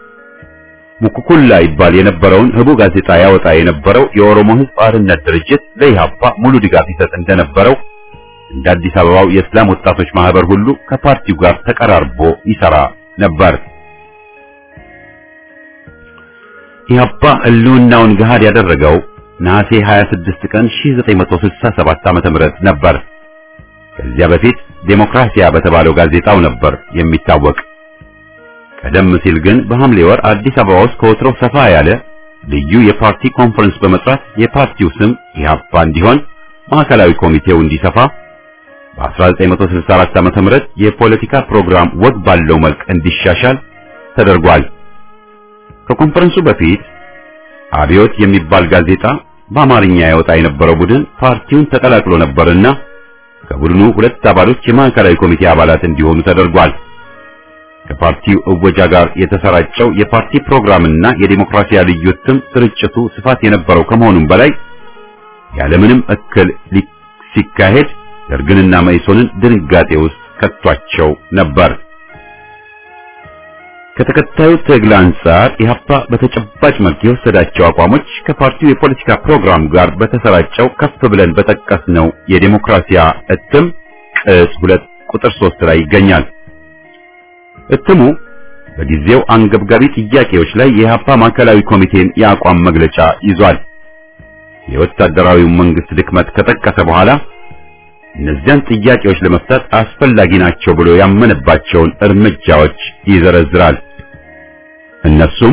ሙኩኩላ ይባል የነበረውን ህቡ ጋዜጣ ያወጣ የነበረው የኦሮሞ ሕዝብ አርነት ድርጅት ለኢህአፓ ሙሉ ድጋፍ ይሰጥ እንደነበረው እንደ አዲስ አበባው የእስላም ወጣቶች ማህበር ሁሉ ከፓርቲው ጋር ተቀራርቦ ይሰራ ነበር። ኢህአፓ ህልውናውን ገሃድ ያደረገው ነሐሴ 26 ቀን 1967 ዓ.ም ነበር። ከዚያ በፊት ዴሞክራሲያ በተባለው ጋዜጣው ነበር የሚታወቅ። ቀደም ሲል ግን በሐምሌ ወር አዲስ አበባ ውስጥ ከወትሮ ሰፋ ያለ ልዩ የፓርቲ ኮንፈረንስ በመጥራት የፓርቲው ስም ኢህአፓ እንዲሆን ማዕከላዊ ኮሚቴው እንዲሰፋ በ1964 ዓ.ም የፖለቲካ ፕሮግራም ወግ ባለው መልክ እንዲሻሻል ተደርጓል። ከኮንፈረንሱ በፊት አብዮት የሚባል ጋዜጣ በአማርኛ ያወጣ የነበረው ቡድን ፓርቲውን ተቀላቅሎ ነበርና ከቡድኑ ሁለት አባሎች የማዕከላዊ ኮሚቴ አባላት እንዲሆኑ ተደርጓል። ከፓርቲው እወጃ ጋር የተሰራጨው የፓርቲ ፕሮግራምና የዲሞክራሲያ ልዩ እትም ስርጭቱ ስፋት የነበረው ከመሆኑም በላይ ያለምንም እክል ሲካሄድ ደርግንና መኢሶንን ድንጋጤ ውስጥ ከቷቸው ነበር። ከተከታዩ ትግል አንጻር ኢህአፓ በተጨባጭ መልክ የወሰዳቸው አቋሞች ከፓርቲው የፖለቲካ ፕሮግራም ጋር በተሰራጨው ከፍ ብለን በጠቀስነው የዲሞክራሲያ እትም ቅጽ ሁለት ቁጥር ሶስት ላይ ይገኛል። እትሙ በጊዜው አንገብጋቢ ጥያቄዎች ላይ የኢህአፓ ማዕከላዊ ኮሚቴን የአቋም መግለጫ ይዟል። የወታደራዊው መንግስት ድክመት ከጠቀሰ በኋላ እነዚያን ጥያቄዎች ለመፍታት አስፈላጊ ናቸው ብሎ ያመነባቸውን እርምጃዎች ይዘረዝራል። እነሱም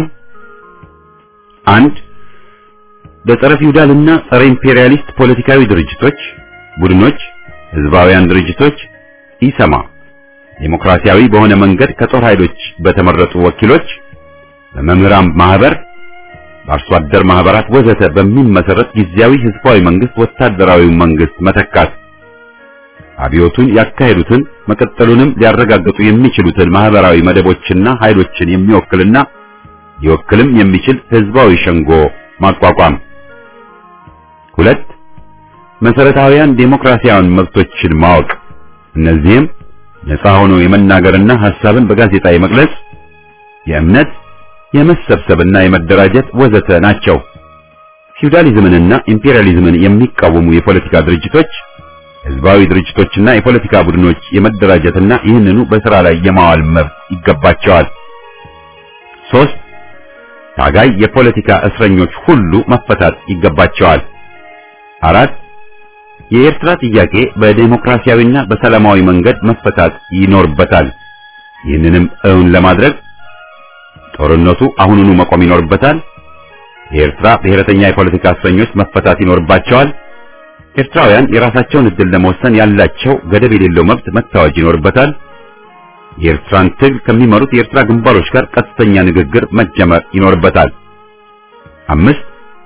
አንድ በጸረ ፊውዳልና ጸረ ኢምፔሪያሊስት ፖለቲካዊ ድርጅቶች፣ ቡድኖች፣ ህዝባውያን ድርጅቶች ኢሰማ ዴሞክራሲያዊ በሆነ መንገድ ከጦር ኃይሎች በተመረጡ ወኪሎች፣ በመምህራን ማህበር፣ በአርሶ አደር ማህበራት ወዘተ በሚመሰረት ጊዜያዊ ህዝባዊ መንግስት ወታደራዊ መንግስት መተካት አብዮቱን ያካሄዱትን መቀጠሉንም ሊያረጋግጡ የሚችሉትን ማህበራዊ መደቦችና ኃይሎችን የሚወክልና ሊወክልም የሚችል ህዝባዊ ሸንጎ ማቋቋም። ሁለት መሰረታዊያን ዴሞክራሲያዊ መብቶችን ማወቅ። እነዚህም ነፃ ሆኖ የመናገርና ሐሳብን በጋዜጣ የመግለጽ፣ የእምነት፣ የመሰብሰብና የመደራጀት ወዘተ ናቸው። ፊውዳሊዝምንና ኢምፔሪያሊዝምን የሚቃወሙ የፖለቲካ ድርጅቶች ህዝባዊ ድርጅቶችና የፖለቲካ ቡድኖች የመደራጀትና ይህንኑ በስራ ላይ የማዋል መብት ይገባቸዋል። ሶስት ታጋይ የፖለቲካ እስረኞች ሁሉ መፈታት ይገባቸዋል። አራት የኤርትራ ጥያቄ በዴሞክራሲያዊና በሰላማዊ መንገድ መፈታት ይኖርበታል። ይህንንም እውን ለማድረግ ጦርነቱ አሁኑኑ መቆም ይኖርበታል። የኤርትራ ብሔረተኛ የፖለቲካ እስረኞች መፈታት ይኖርባቸዋል። ኤርትራውያን የራሳቸውን እድል ለመወሰን ያላቸው ገደብ የሌለው መብት መታወጅ ይኖርበታል። የኤርትራን ትግል ከሚመሩት የኤርትራ ግንባሮች ጋር ቀጥተኛ ንግግር መጀመር ይኖርበታል። አምስት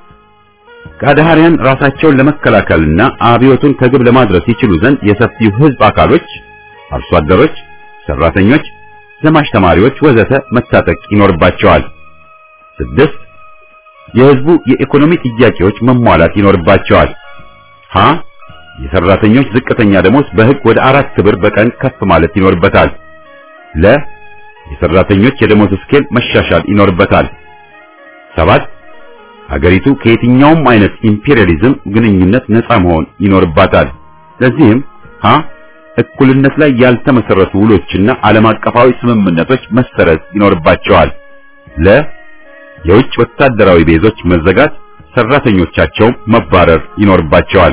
ከአድሃሪያን ራሳቸውን ለመከላከልና አብዮቱን ከግብ ለማድረስ ይችሉ ዘንድ የሰፊው ህዝብ አካሎች፣ አርሶ አደሮች፣ ሰራተኞች፣ ዘማች ተማሪዎች ወዘተ መታጠቅ ይኖርባቸዋል። ስድስት የህዝቡ የኢኮኖሚ ጥያቄዎች መሟላት ይኖርባቸዋል። ሀ የሰራተኞች ዝቅተኛ ደሞዝ በህግ ወደ አራት ብር በቀን ከፍ ማለት ይኖርበታል። ለ የሰራተኞች የደሞዝ ስኬል መሻሻል ይኖርበታል። ሰባት ሀገሪቱ ከየትኛውም አይነት ኢምፔሪያሊዝም ግንኙነት ነፃ መሆን ይኖርባታል። ለዚህም ሀ እኩልነት ላይ ያልተመሰረቱ ውሎችና ዓለም አቀፋዊ ስምምነቶች መሰረዝ ይኖርባቸዋል። ለ የውጭ ወታደራዊ ቤዞች መዘጋት ሰራተኞቻቸው መባረር ይኖርባቸዋል።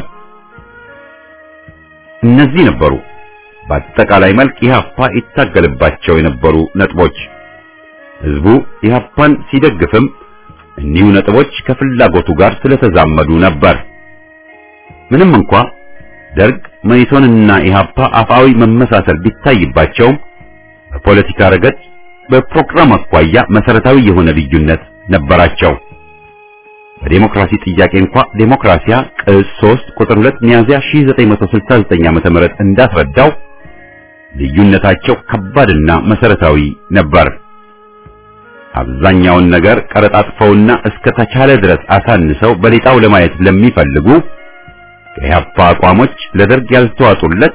እነዚህ ነበሩ በአጠቃላይ መልክ ኢህአፓ ይታገልባቸው የነበሩ ነጥቦች። ህዝቡ ኢህአፓን ሲደግፍም እኒሁ ነጥቦች ከፍላጎቱ ጋር ስለተዛመዱ ነበር። ምንም እንኳ ደርግ መኢሶንና ኢህአፓ አፋዊ መመሳሰል ቢታይባቸውም በፖለቲካ ረገድ በፕሮግራም አኳያ መሰረታዊ የሆነ ልዩነት ነበራቸው። በዴሞክራሲ ጥያቄ እንኳ ዴሞክራሲያ ቅጽ 3 ቁጥር 2 ሚያዝያ 1969 ዓ.ም እንዳስረዳው ልዩነታቸው ከባድና መሰረታዊ ነበር። አብዛኛውን ነገር ቀረጣጥፈውና እስከ ተቻለ ድረስ አሳንሰው በሌጣው ለማየት ለሚፈልጉ ከኢህአፓ አቋሞች ለደርግ ያልተዋጡለት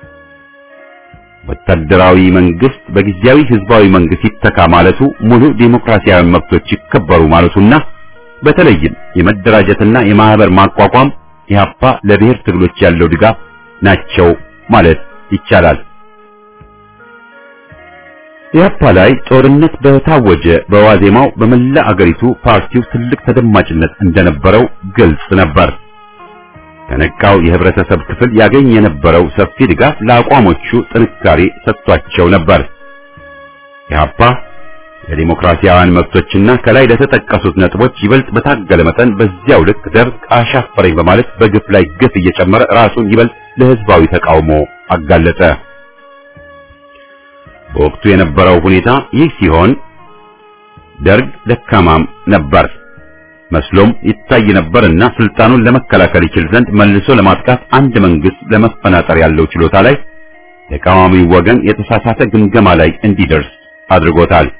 ወታደራዊ መንግስት በጊዜያዊ ህዝባዊ መንግስት ይተካ ማለቱ ሙሉ ዴሞክራሲያዊ መብቶች ይከበሩ ማለቱና በተለይም የመደራጀትና የማህበር ማቋቋም ኢህአፓ ለብሔር ትግሎች ያለው ድጋፍ ናቸው ማለት ይቻላል። ኢህአፓ ላይ ጦርነት በታወጀ በዋዜማው በመላ አገሪቱ ፓርቲው ትልቅ ተደማጭነት እንደነበረው ግልጽ ነበር። ከነቃው የህብረተሰብ ክፍል ያገኝ የነበረው ሰፊ ድጋፍ ለአቋሞቹ ጥንካሬ ሰጥቷቸው ነበር። ኢህአፓ ለዲሞክራሲያውያን መብቶችና ከላይ ለተጠቀሱት ነጥቦች ይበልጥ በታገለ መጠን በዚያው ልክ ደርግ አሻፈረኝ በማለት በግፍ ላይ ግፍ እየጨመረ ራሱን ይበልጥ ለህዝባዊ ተቃውሞ አጋለጠ። በወቅቱ የነበረው ሁኔታ ይህ ሲሆን ደርግ ደካማም ነበር መስሎም ይታይ ነበርና ስልጣኑን ለመከላከል ይችል ዘንድ መልሶ ለማጥቃት አንድ መንግስት ለመፈናጠር ያለው ችሎታ ላይ ተቃዋሚው ወገን የተሳሳተ ግምገማ ላይ እንዲደርስ አድርጎታል።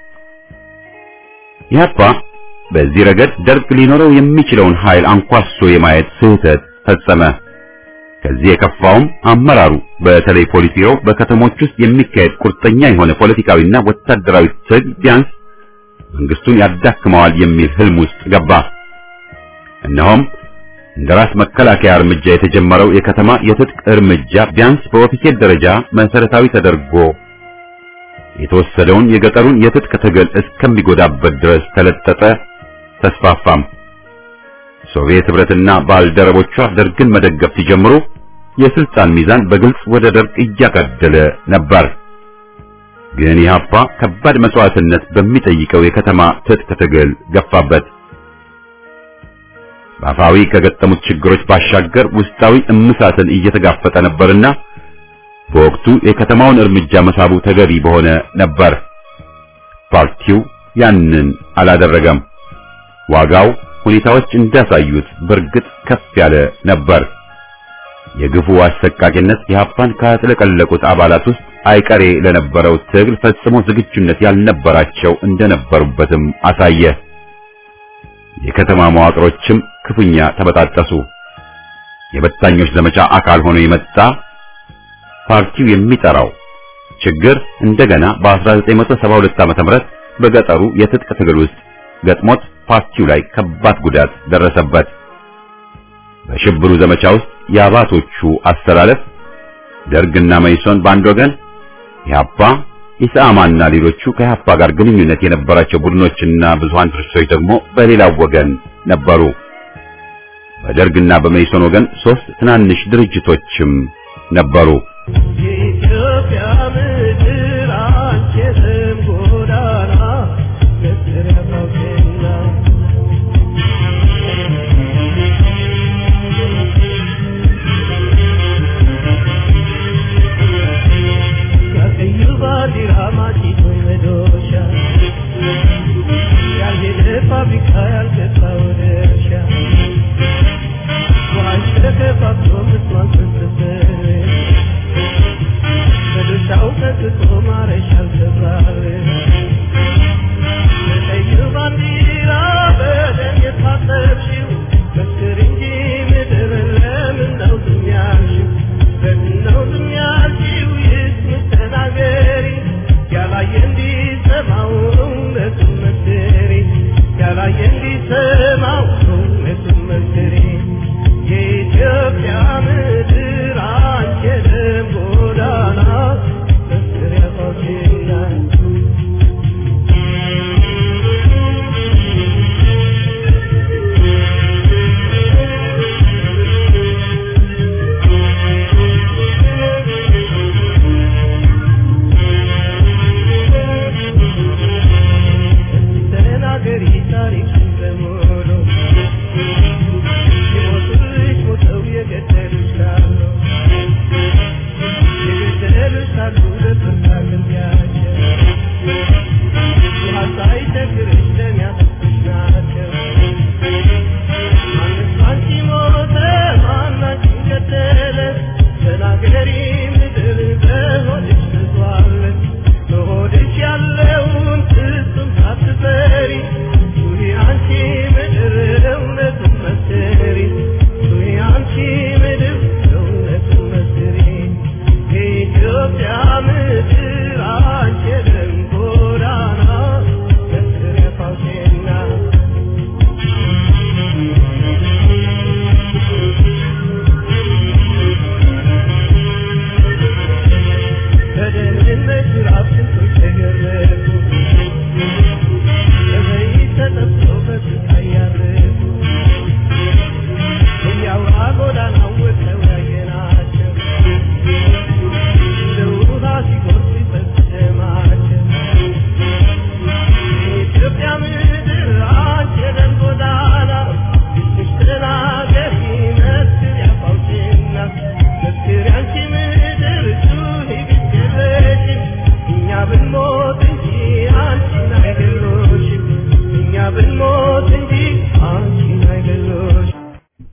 ኢህአፓ በዚህ ረገድ ደርግ ሊኖረው የሚችለውን ኃይል አንኳሶ የማየት ስህተት ፈጸመ። ከዚህ የከፋውም አመራሩ በተለይ ፖሊስ ቢሮ በከተሞች ውስጥ የሚካሄድ ቁርጠኛ የሆነ ፖለቲካዊና ወታደራዊ ትግል ቢያንስ መንግስቱን ያዳክመዋል የሚል ህልም ውስጥ ገባ። እነሆም እንደ ራስ መከላከያ እርምጃ የተጀመረው የከተማ የትጥቅ እርምጃ ቢያንስ በኦፊሴል ደረጃ መሰረታዊ ተደርጎ የተወሰደውን የገጠሩን የትጥቅ ትግል እስከሚጎዳበት ድረስ ተለጠጠ፣ ተስፋፋም። ሶቪየት ህብረትና ባልደረቦቿ ደርግን መደገፍ ሲጀምሩ የስልጣን ሚዛን በግልጽ ወደ ደርግ እያጋደለ ነበር። ግን ኢህአፓ ከባድ መስዋዕትነት በሚጠይቀው የከተማ ትጥቅ ትግል ገፋበት። በአፋዊ ከገጠሙት ችግሮች ባሻገር ውስጣዊ እምሳትን እየተጋፈጠ ነበርና በወቅቱ የከተማውን እርምጃ መሳቡ ተገቢ በሆነ ነበር። ፓርቲው ያንን አላደረገም። ዋጋው ሁኔታዎች እንዳሳዩት በእርግጥ ከፍ ያለ ነበር። የግፉ አሰቃቂነት ኢህአፓን ካጥለቀለቁት አባላት ውስጥ አይቀሬ ለነበረው ትግል ፈጽሞ ዝግጁነት ያልነበራቸው እንደነበሩበትም አሳየ። የከተማ መዋቅሮችም ክፉኛ ተበጣጠሱ። የበታኞች ዘመቻ አካል ሆኖ የመጣ ፓርቲው የሚጠራው ችግር እንደገና በ1972 ዓ.ም በገጠሩ የትጥቅ ትግል ውስጥ ገጥሞት ፓርቲው ላይ ከባድ ጉዳት ደረሰበት። በሽብሩ ዘመቻ ውስጥ የአባቶቹ አስተላለፍ ደርግና መይሶን በአንድ ወገን፣ ኢህአፓ፣ ኢሰአማና ሌሎቹ ከኢህአፓ ጋር ግንኙነት የነበራቸው ቡድኖችና ብዙሃን ድርጅቶች ደግሞ በሌላው ወገን ነበሩ። በደርግና በመይሶን ወገን ሶስት ትናንሽ ድርጅቶችም ነበሩ። የኢትዮጵያ ምድር አንቺ የስም ጎዳና ምስር ያባውቴና ከቀዩ ባንዲራ ማጭቶ መዶሻ ያልሄደ ፋብሪካ ያልገባ ወደ እርሻ ውሃሽ ተከፋፍሎ ምስማን ፍስፍር በድርሻው ቀጥቶ ማረሻ አልገባር በቀዩ ባንዲራ በደም የታጠብሽው መስክር እንጂ ምድር ለምን ነው ዝም ያልሽው? ለምን ነው ዝም ያልሽው? ይስሙት ተናገሪ ያላየ እንዲሰማው እውነቱን መስክሪ ያላየ እንዲሰማ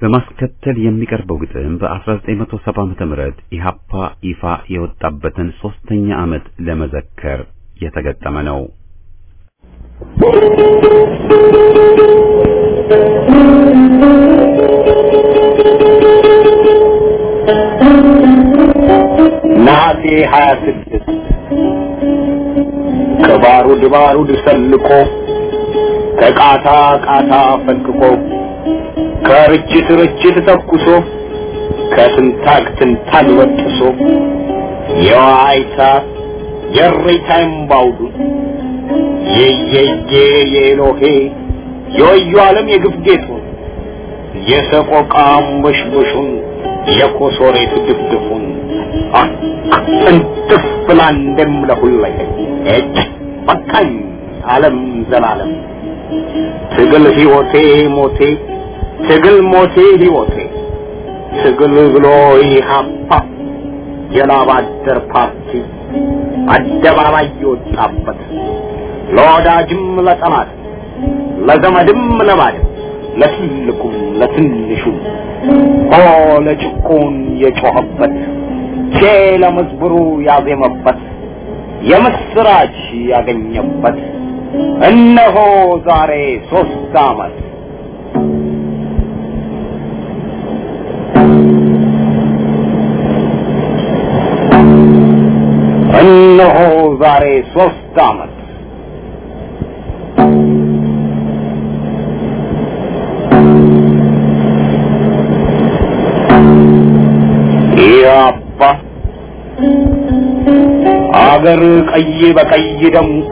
በማስከተል የሚቀርበው ግጥም በ1970 ዓመተ ምህረት ኢሃፓ ይፋ የወጣበትን ሶስተኛ ዓመት ለመዘከር የተገጠመ ነው። ነሐሴ ሀያ ስድስት ከባሩድ ባሩድ ሰልቆ ከቃታ ቃታ ፈልቅቆ ከርችት ርችት ተኩሶ ከትንታግ ትንታግ በጥሶ የዋይታ የሬታ እምባውዱ የየየ የኤሎሄ የወዩ ዓለም የግፍ ጌጡን የሰቆቃ አንበሽበሹን የኮሶሬት ድፍድፉን እንጥፍ ብላ እንደምለሁለኝ እጅ በቃኝ ዓለም ዘላለም ትግል ሕይወቴ ሞቴ ትግል ሞቴ ሕይወቴ ትግል ብሎ ኢህአፓ የላብ አደር ፓርቲ አደባባይ የወጣበት ለወዳጅም ለጠላት ለዘመድም ለባድም ለትልቁም ለትንሹም ሆ ለጭቁን የጮኸበት ቼ ለመዝሙሩ ያዜመበት የምስራች ያገኘበት እነሆ ዛሬ ሶስት ዓመት እነሆ ዛሬ ሶስት ዓመት ያባ አገር ቀይ በቀይ ደምቆ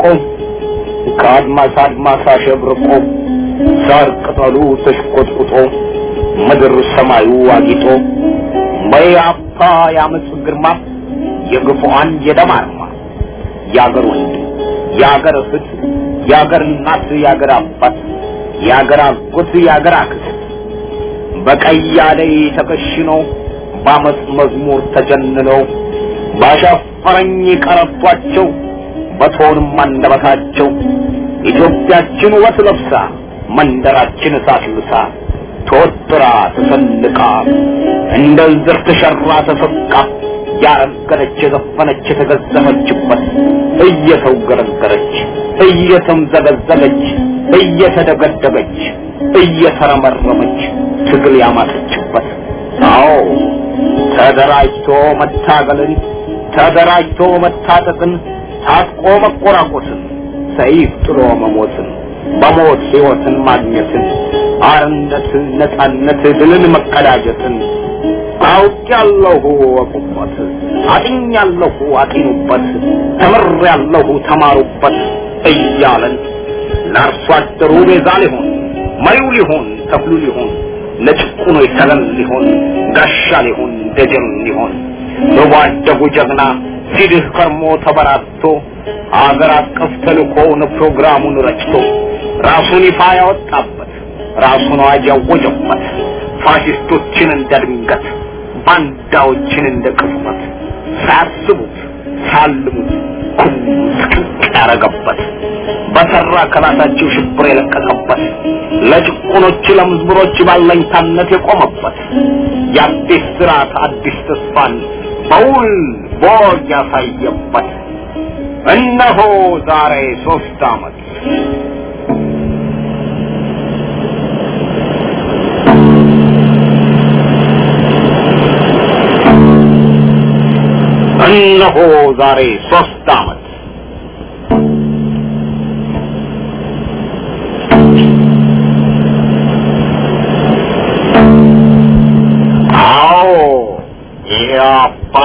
ከአድማስ አድማስ አሸብርቆ ሳር ቅጠሉ ተሽቆጥቁጦ ምድር ሰማዩ አጊጦ በያፓ ያመፅ ግርማ የግፉአን የደም አርማ የአገር ወንድ የአገር እህት የአገር እናት የአገር አባት የአገር አጎት የአገር አክስት በቀይ አደይ ተከሽኖ በአመፅ መዝሙር ተጀንነው ባሻፈረኝ ቀረቷቸው በቶንም አንደበታቸው ኢትዮጵያችን ውበት ለብሳ መንደራችን እሳት ልሳ ተወጥራ ተሰልቃ እንደ ዝር ተሸራ ተሰቃ ያረገረች የዘፈነች የተገዘፈችበት እየተውገረገረች እየተምዘገዘገች እየተደገደገች እየተረመረመች ትግል ያማጠችበት አዎ ተደራጅቶ መታገልን ተደራጅቶ መታጠቅን ታጥቆ መቆራቆስን ሰይፍ ጥሎ መሞትን በሞት ሕይወትን ማግኘትን አርነት ነጻነት ድልን መቀዳጀትን አውቄያለሁ እወቁበት አጥኛለሁ አጢኑበት ተምሬያለሁ ተማሩበት እያለን ለአርሶ አደሩ ቤዛ ሊሆን መሪው ሊሆን ተክሉ ሊሆን ለጭቁኖ ተገን ሊሆን ጋሻ ሊሆን ደጀን ሊሆን በጓደጉ ጀግና ሲድህ ከርሞ ተበራቶ አገር አቀፍ ተልኮውን ፕሮግራሙን ረጭቶ ራሱን ይፋ ያወጣበት ራሱን አዋጅ ያወጀበት ፋሽስቶችን እንደ ድንገት ባንዳዎችን እንደ ቅጽበት ሳያስቡት ሳልሙት ኩም ስቅቅ ያረገበት በሰራ ከራሳቸው ሽብር የለቀቀበት ለጭቁኖች ለምዝብሮች ባለኝታነት የቆመበት የአዲስ ስርዓት አዲስ ተስፋን በውል ቦግ ያሳየበት እነሆ ዛሬ ሶስት ዓመት እነሆ ዛሬ ሶስት ዓመት አዎ ኢያፓ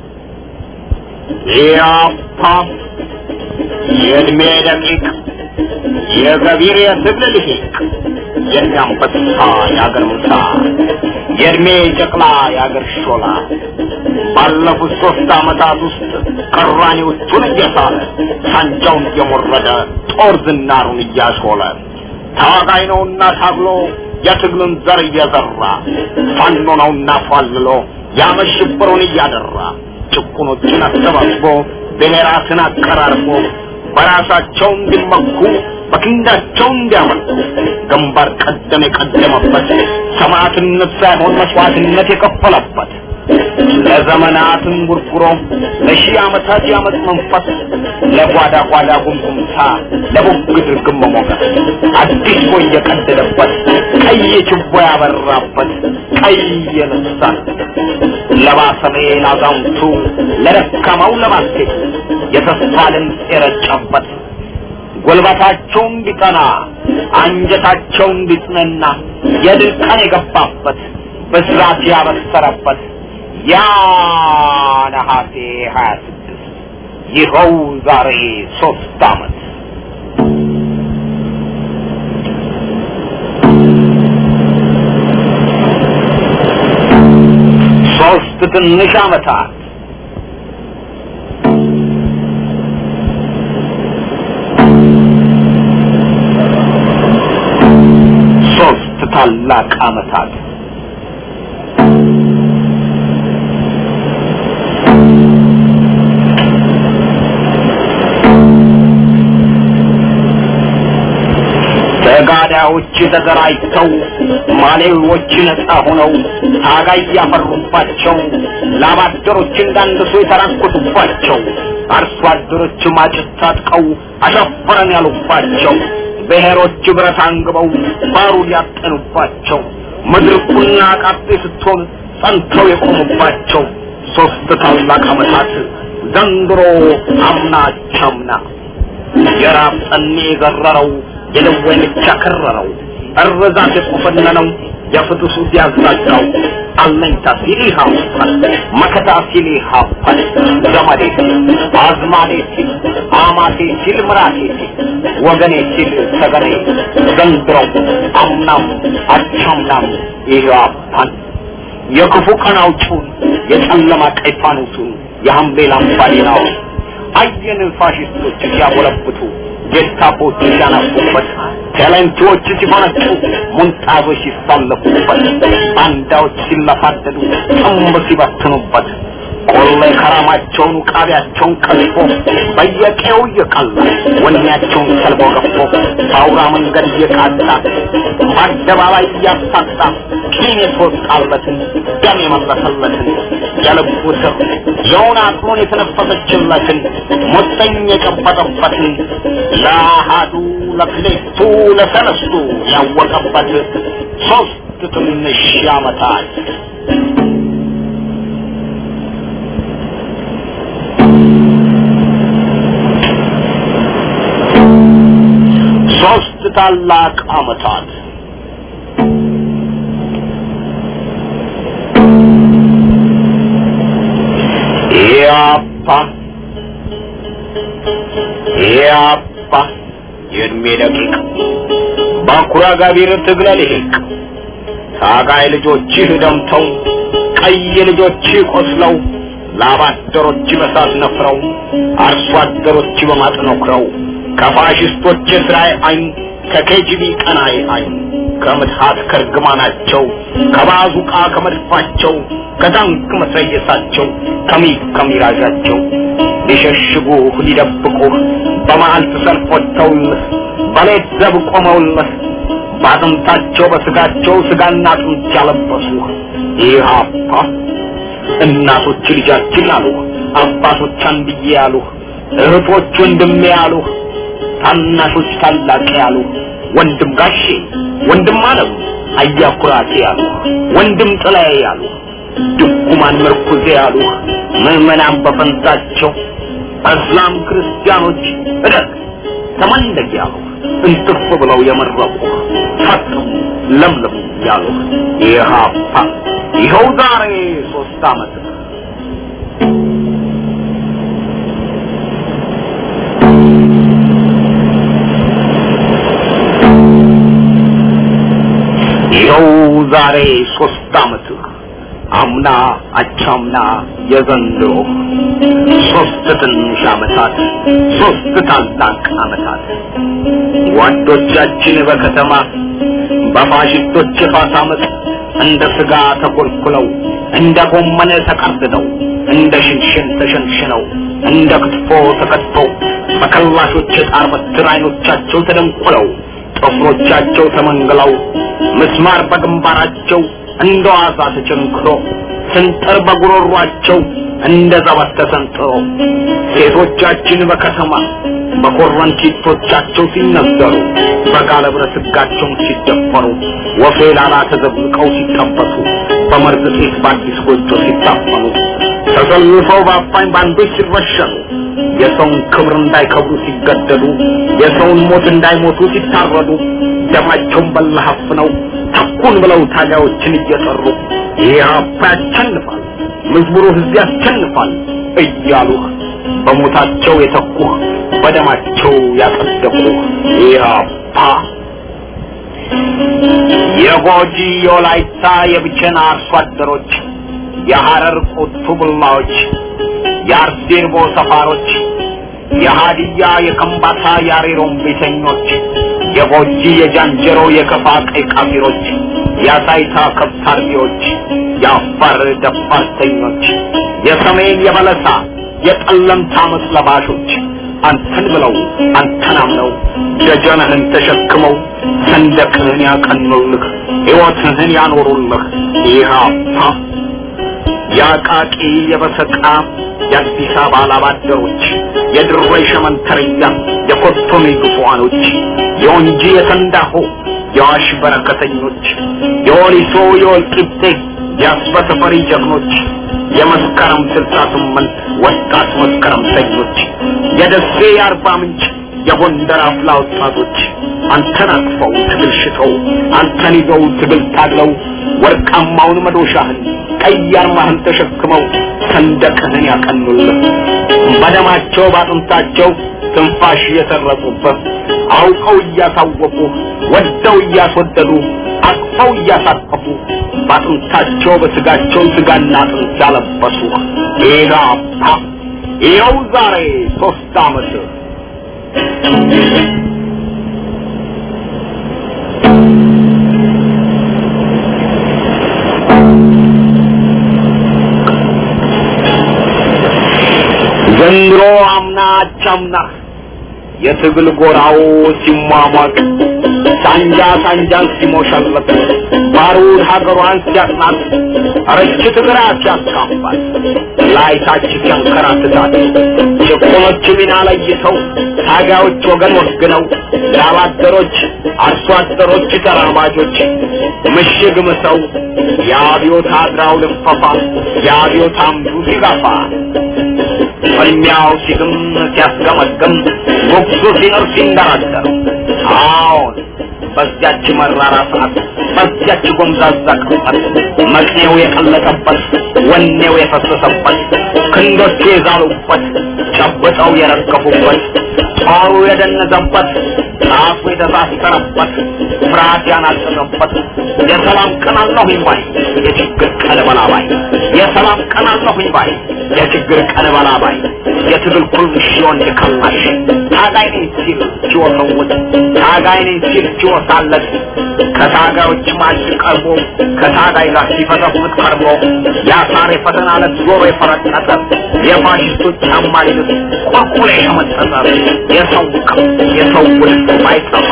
ኢያፓ የእድሜ ደቂቅ የገቢር የትግል ልሂቅ የእንዳንበሳ የአገር ምሳ የእድሜ ጨቅላ የአገር ሾላ ባለፉት ሶስት ዓመታት ውስጥ ቅራኔዎቹን እየሳለ ሳንጃውን እየሞረደ ጦር ዝናሩን እያሾለ ታጋይ ነውና ታግሎ የትግሉን ዘር እየዘራ ፋኖ ነውና ፏልሎ ያመሽብሩን እያደራ ጭቁኖችን አሰባስቦ ብሔራትን አቀራርቦ በራሳቸው እንዲመኩ በክንዳቸው እንዲያመልኩ ግንባር ቀደም የቀደመበት ሰማዕትነት ሳይሆን መስዋዕትነት የከፈለበት ለዘመናት እንጉርጉሮ ለሺህ ዓመታት ያመት መንፈስ ለጓዳ ጓዳ ጉምጉምታ ለቡግድ ርግም መሞገስ አዲስ ቦይ የቀደደበት ቀይ ችቦ ያበራበት ቀይ የልሳን ለባሰሜ ላዛውንቱ ለደካማው ለባሴቱ የተስፋ ድምፅ የረጨበት ጉልበታቸው እንዲጠና አንጀታቸው እንዲጽነና የድል ቀን የገባበት ብስራት ያበሰረበት ያ ነሐሴ ሀያ ስድስት ይኸው ዛሬ ሶስት ዓመት ሶስት ትንሽ ዓመታት ሶስት ታላቅ ዓመታት ተጋዳዮች ተደራጅተው ማሌዎች ነፃ ሆነው ታጋይ ያፈሩባቸው ላባደሮች እንዳንድሶ የተራኮቱባቸው አርሶ አደሮች ማጭት ታጥቀው አሸፈረን ያሉባቸው ብሔሮች ብረት አንግበው ባሩድ ያጠኑባቸው ምድር ቁና ቃጤ ስትሆን ጸንተው የቆሙባቸው ሶስት ታላቅ ዓመታት ዘንድሮ አምና ቻምና የራብ ጠኔ የዘረረው የደዌ ምች ያከረረው እርዛት የቆፈነነው የፍትሱ ሲያዛጋው አለኝታ ሲል ይሃውፋል መከታ ሲል ይሃፋል ዘመዴ ሲል አዝማዴ ሲል አማቴ ሲል ምራቴ ሲል ወገኔ ሲል ሰገኔ ዘንድሮው አምናም አቻምናም ይሃፋል የክፉ ቀን አውጪውን የጨለማ ቀይ ፋኖሱን የሐምሌ ላምባሌናውን አየን ፋሽስቶች ሲያጎለብቱ ጌስታፖች ሲያናፉበት ቴሌንቲዎች ሲፈነጩ ሙንጣዞች ሲሳለፉበት ባንዳዎች ሲለፋደዱ ጥምብ ሲበትኑበት ቆሌ ከራማቸውን ቃቢያቸውን ቀልፎ በየቄው እየቀላ ወኔያቸውን ሰልቦ ገፎ በአውራ መንገድ እየቃጣ በአደባባይ እያሳጣ ቂም የተወጣለትን ደም የመለሰለትን የልቡ ስር የውን አጥሮን የተነፈሰችለትን ሙጠኝ የጨበጠበትን ለአሃዱ ለክሌቱ ለሰለስቱ ያወቀበት ሶስት ትንሽ ዓመታት ሶስት ታላቅ ዓመታት ያፓ ያፓ የእድሜ ደቂቅ ባኩራ ጋቢር ትግለ ልሂቅ ታጋይ ልጆችህ ደምተው ቀይ ልጆችህ ቆስለው ላባደሮች በሳት ነፍረው አርሶ አደሮች በማጥ ነክረው ከፋሽስቶች የስራይ አይን ከኬጂቢ ቀናይ አይን ከምትሃት ከርግማናቸው ከባዙቃ ከመድፋቸው ከታንክ መትረየሳቸው ከሚግ ከሚራዣቸው ሊሸሽጉህ ሊደብቁህ በመዓልት ሰልፍ ወጥተውልህ በሌት ዘብ ቆመውልህ በአጥንታቸው በስጋቸው ስጋና አጥንት ያለበሱህ ኢህአፓ እናቶች ልጃችን አሉህ አባቶች አንድዬ ያሉህ እህቶች ወንድሜ ያሉህ ታናሾች ታላቅ ያሉህ ወንድም ጋሼ ወንድም አለም አያኩራቴ ያሉህ ወንድም ጥላዬ ያሉህ ድኩማን ምርኩዜ ያሉህ ምዕመናን በፈንታቸው እስላም ክርስቲያኖች እደግ ተመለግ ያሉህ እንትፍ ብለው የመረቁህ ፈጥሙ ለምልሙ ያሉህ ኢህአፓ ይኸው ዛሬ ሶስት ዓመት ይኸው ዛሬ ሶስት ዓመት አምና አቻምና የዘንድሮ ሶስት ትንሽ ዓመታት ሶስት ታላቅ ዓመታት ጓዶቻችን በከተማ በፋሽስቶች የፋስ ዓመት እንደ ስጋ ተኮልኩለው እንደ ጎመን ተቀርድደው እንደ ሽንሽን ተሸንሽነው እንደ ክትፎ ተከትፈው በከላሾች የጣር በትር አይኖቻቸው ተደንቁለው ጥፍሮቻቸው ተመንግለው ምስማር በግንባራቸው እንደ ዋዛ ተቸንክሮ ስንጥር በጉሮሯቸው እንደ ዘበት ተሰንጥሮ ሴቶቻችን በከተማ በኮረንቲቶቻቸው ሲነዘሩ በጋለ ብረት ሕጋቸውን ሲደፈሩ ወፌ ላላ ተዘብቀው ሲጠበሱ በመርዝ ጤት በአዲስ ጎጆ ሲታፈኑ ተሰልፈው በአፋኝ ባንዶች ሲረሸኑ የሰውን ክብር እንዳይከብሩ ሲገደሉ የሰውን ሞት እንዳይሞቱ ሲታረዱ ደማቸውን በለሀፍ ነው ተኩን ብለው ታጋዮችን እየጠሩ ኢህአፓ ያሸንፋል፣ መዝሙሩ ህዝብ ያሸንፋል እያሉህ በሞታቸው የተኩህ በደማቸው ያጸደቁህ ኢህአፓ የጎጂ የወላይታ የብቸና አርሶ አደሮች የሐረር ቁቱ ቡላዎች የአርዴርቦ ሰፋሮች የሃዲያ የከምባታ የአሬሮም ቤተኞች የጎጂ የጃንጀሮ የከፋ ቀይ ቃፊሮች የአሳይታ ከብት አርቢዎች የአፋር ደፋርተኞች የሰሜን የበለሳ የጠለምታ መስለባሾች አንተን ብለው አንተን አምነው ደጀንህን ተሸክመው ሰንደቅህን ያቀኑልህ ሕይወትህን ያኖሩልህ ኢህአፓ የአቃቂ የበሰቃ የአዲስ አበባ ላባደሮች የድሬ ሸመንተርያ የኮቶኔ ግፉዋኖች የወንጂ የተንዳሆ የዋሽ በረከተኞች የወሊሶ የወልቂጤ የአስበተፈሪ ጀግኖች የመስከረም ስልሳ ስምንት ወጣት መስከረምተኞች የደሴ የአርባ ምንጭ የጎንደር አፍላ ወጣቶች አንተን አቅፈው ትግል ሽተው አንተን ይዘው ትግል ታግለው ወርቃማውን መዶሻህን ቀይ አርማህን ተሸክመው ሰንደቅህን ያቀኑልህ በደማቸው ባጥንታቸው ትንፋሽ እየሰረጹበት አውቀው እያሳወቁ ወደው እያስወደዱ አቅፈው እያሳቀፉ ባጥንታቸው በስጋቸው ስጋና አጥንት ያለበሱ ኢህአፓ ይኸው ዛሬ ሶስት ዓመት ዘንድሮ አምና አቻምና የትግል ጎራው ሲሟሟቅ ሳንጃ ሳንጃን ሲሞሸለት ባሩድ ሀገሯን ሲያጥናት ረችት ግራ ሲያስካፋል ላይታች ሲያንከራትታት ጭቁኖች ሚና ለይተው ታጋዮች ወገን ወግነው ላባደሮች አርሶ አደሮች ተራማጆች ምሽግ ምሰው የአብዮት አድራው ልፈፋ የአብዮት አምዱ ሲጋፋ ፍልሚያው ሲግም ሲያስገመግም ጉጉ ሲኖር ሲንደራደር አዎን በዚያች መራራ ሰዓት በዚያች ጎምዛዛ ቅጽበት መቅኔው የቀለጠበት ወኔው የፈሰሰበት ክንዶቹ የዛሉበት ጨብጠው የረገፉበት ጦሩ የደነዘበት ጣፉ የተሳሰረበት ፍርሃት ያናጠረበት የሰላም ቀን አለሁኝ ባይ የችግር ቀን በላባይ የሰላም ቀን አለሁኝ ባይ የችግር ቀን በላባይ የትግል ኩርሽ ወንድ ከላሽ ታጋይ ነኝ ሲል ሲወሰውት ታጋይ ነኝ ሲል ሲወሳለት ከታጋዮች ማጅ ቀርቦ ከታጋይ ጋር ሲፈተፍት ቀርቦ የአሳር የፈተና ዕለት ዞሮ የፈረጠጠ የፋሽስቶች ጫማ ሊልስ ቁልቁል የሸመጠጠ የሰው ቅም የሰው ውልፍ ባይጠፋ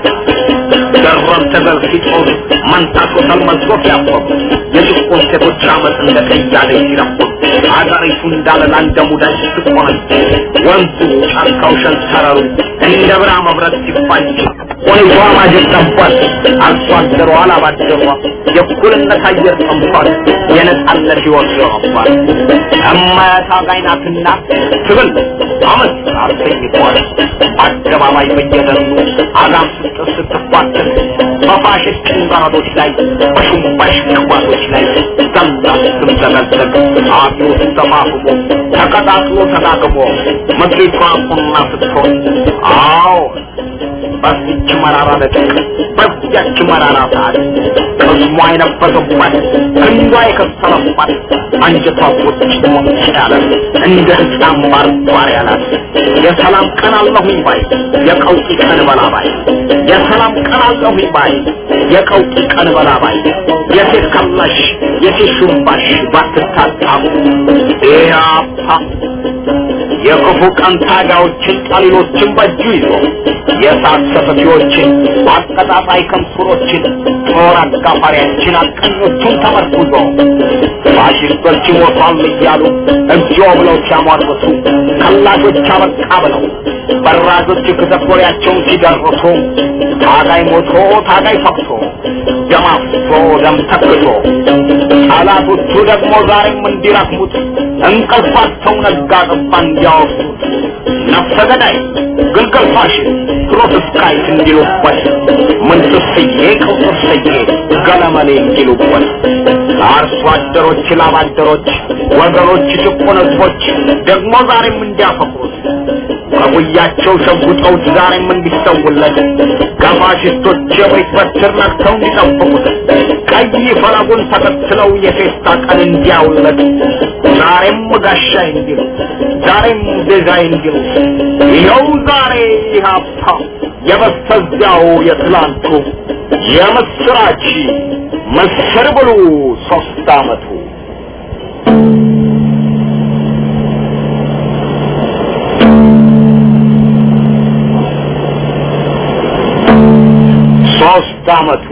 ደረብ ተገል ሲጦር መንታቶ ተልመዝጎ ሲያፈሩ የጭቁን ሴቶች አመፅ እንደ ቀያደ ሲረፉ አገሪቱ እንዳለላ እንደ ሙዳይ ስትቆነጅ ወንዙ ጫካው ሸንተረሩ እንደ ብራ መብረት ሲፋጅ ወይቷ ማጀት ጠቧል አርሶ አደሯ አላባደሯ የእኩልነት አየር ጠምቷል የነጻነት ሕይወት ዘረፏል እማያት አጋይ ናትና ትብል አመት አሰኝቷል አደባባይ በየደኑ አጋም ስትር ስትፋትን በፋሽስት ጭንጋሮች ላይ በሹምባሽ ቅባቶች ላይ ዘላ ስትምዘገዘግ አብዮቱ ተፋፍሞ ተቀጣጥሎ ተዳግሞ ምድሪቷ ቁና ስትሆን አዎ በዚች መራራ ደቂቅ በዚያች መራራ ሰዓት ቅስሟ የነበሰባት ክንዷ የከሰረባት አንጀቷ ቁጭ ሞጭ ያለ እንደ ሕፃን ባርባር ያላት የሰላም ቀን አለሁኝ ባይ የቀውጢ ቀን በላባይ የሰላም ቀን አለሁኝ ባይ የቀውጢ ቀን በላባይ የሴት ከላሽ የሴት ሹምባሽ ባትታጣሙ ኢያፓ የክፉ ቀን ታጋዮችን ጠሊሎችን በእጁ ይዞ የእሳት ሰፈፊዎችን አቀጣጣይ ከምሱሮችን ጦር አጋፋሪያችን አቀኞቹን ተመርኩዞ ፋሽስቶች ሞቷል እያሉ እግዚኦ ብለው ሲያሟርቱ ከላሾች አበቃ ብለው በራጆች ክተኮሪያቸውን ሲደርሱ ታጋይ ሞቶ ታጋይ ፈቅሶ ደም አፍሶ ደም ተክሶ ጠላቶቹ ደግሞ ዛሬም እንዲረክሙት እንቅልፋቸው ነጋ ጠባ እንዲያወሱት ነፍሰ ገዳይ ግልገል ፋሽስት ፕሮቴስታንት እንዲሉበት ምንትስዬ ቅውጥስዬ ገለመሌ እንዲሉበት አርሶ አደሮች ላብ አደሮች ወገኖች ጭቁን ህዝቦች ደግሞ ዛሬም እንዲያፈቅሩት ከጉያቸው ሸጉጠውት ዛሬም እንዲሰውለት ከፋሽስቶች የቤት በትር ነክተው እንዲጠብቁት ቀይ ፈለጉን ተከትለው የፌስታ ቀን እንዲያውለት ዛሬም ጋሻ እንዲሉ ዛሬም ቤዛይ እንዲሉ ይኸው ዛሬ ሀብታ የበስተዚያው የትላንቱ የምስራች ምስር ብሉ ሶስት አመቱ ሶስት አመቱ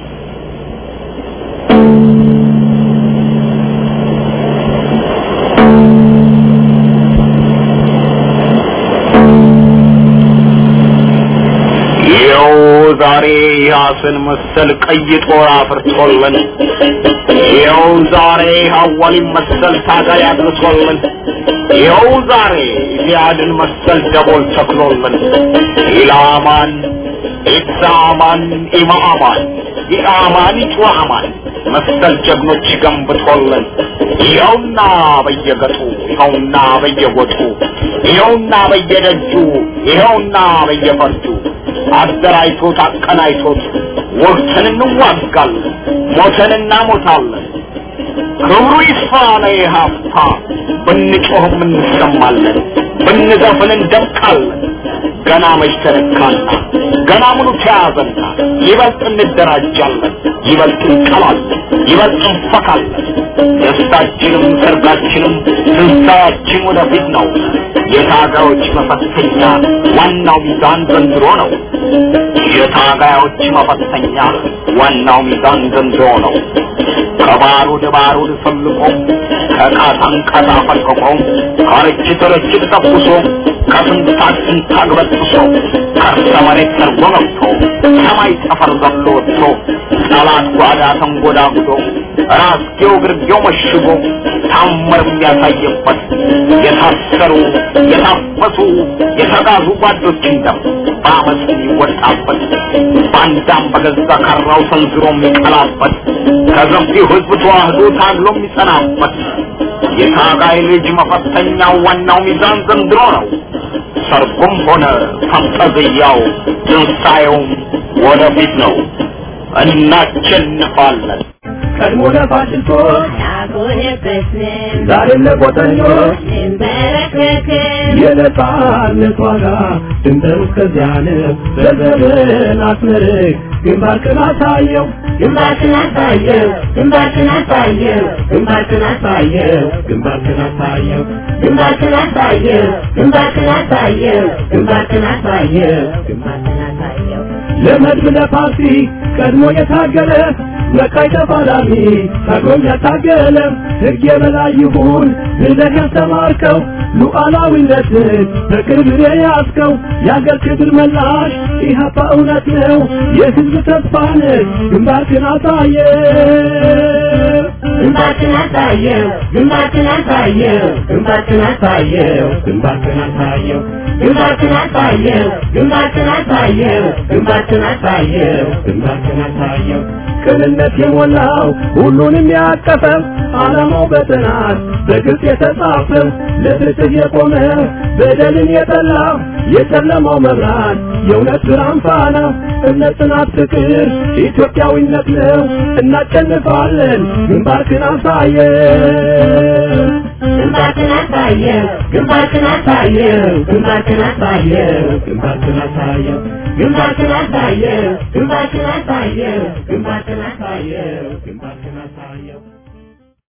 ይኸው ዛሬ ያስን መሰል ቀይ ጦር አፍርቶልን ይኸው ዛሬ ሐዋሊን መሰል ታጋይ አድርሶልን ይኸው ዛሬ ኢዚያድን መሰል ደቦል ተክሎልን ኢላማን ኢሳማን ኢማማን ኢአማን ኢጭዋማን መሰል ጀግኖች ገንብቶልን ይኸውና በየገጡ ይኸውና በየጎጡ ይኸውና በየደጁ ይኸውና በየፈርጁ አደራጅቶት አቀናጅቶት ወቅትን እንዋጋለን ሞተን እናሞታለን ክብሩ ይስፋ ለኢሃፓ ብንጮህም እንሰማለን ብንዘፍን እንደምቃለን ገና መች ተነካና ገና ምኑ ተያዘና ይበልጥ እንደራጃለን ይበልጥ እንቀላለን ይበልጥ እንፈካለን ደስታችንም ሰርጋችንም ትንሣኤያችን ወደፊት ነው የታጋዮች መፈተኛ ዋናው ሚዛን ዘንድሮ ነው የታጋዮች መፈተኛ ዋናው ሚዛን ዘንድሮ ነው ከባሩድ ባሩድ ፈልቆ ከቃታን ቃታ ፈልቅቆ ከርችት ርችት ተኩሶ ከስንታግ ስንታግ በጥሶ ከርሰ መሬት ሰርጎ ገብቶ ሰማይ ጠፈር ዘሎ ወጥቶ ጠላት ጓዳ ተንጎዳጉዶ ራስጌው ግርጌው መሽጎ ታምር የሚያሳየበት የታሰሩ የታፈሱ የተጋዙ ጓዶችን ደም በአመፅ የሚወጣበት ባንዳም በገዛ ካራው ሰንዝሮ የሚቀላበት ከገፊው ህዝብ ተዋህዶ ታግሎ የሚጸናበት የታጋይ ልጅ መፈተኛው ዋናው ሚዛን ዘንድሮ ነው። ሰርጉም ሆነ ፈንጠዝያው ትንሣኤውም ወደፊት ነው። እናሸንፋለን። ቀድሞ ለፋሽስቶች አልሆነበትንም ዛሬም ለቆጠኞች እንበረከክም የነጻነት ዋጋ ድንበሩ እስከዚያ ነው። በዘመን አስመርቅ ግንባርክን አሳየው ግንባርክን አሳየው ግንባርክን አሳየው ግንባርክን አሳየው ግንባርክን አሳየው ግንባርክን አሳየው ግንባርክን አሳየው ግንባርክን አሳየው ግንባርክን አሳየው ለመድብ ለፓርቲ ቀድሞ የታገለ መቃይ ተፋላሚ ታግሎም ያታገለ ሕግ የበላይ ይሁን ብለህ ያስተማርከው ሉዓላዊነትን በክብር የያዝከው የአገር ክብር መላሽ ኢህአፓ እውነት ነው የሕዝብ ተስፋ ነህ ግንባርክን አሳየ ግንባርክን አሳየው ግንባርክን አሳየው ግንባርክን አሳየው ግንባርክን አሳየው ግንባርክን አሳየው ግንባርክን አሳየው ግንባርክን አሳየው ግንባርክን አሳየው ቅንነት የሞላው ሁሉንም ያቀፈ ዓላማው በጥናት በግልጽ የተጻፈ ለፍትህ የቆመ በደልን የጠላ የጨለማው መብራት የእውነት ብርሃን ፋና እምነት፣ ጽናት፣ ፍቅር ኢትዮጵያዊነት ነው። እናሸንፋለን። ግንባርክን አሳየው ግንባርክን አሳየው ግንባርክን አሳየው ግንባርክን አሳየው ግንባርክን አሳየው ግንባርክን አሳየው ግንባርክን አሳየው ግንባርክን አሳየው ግንባርክን አሳየው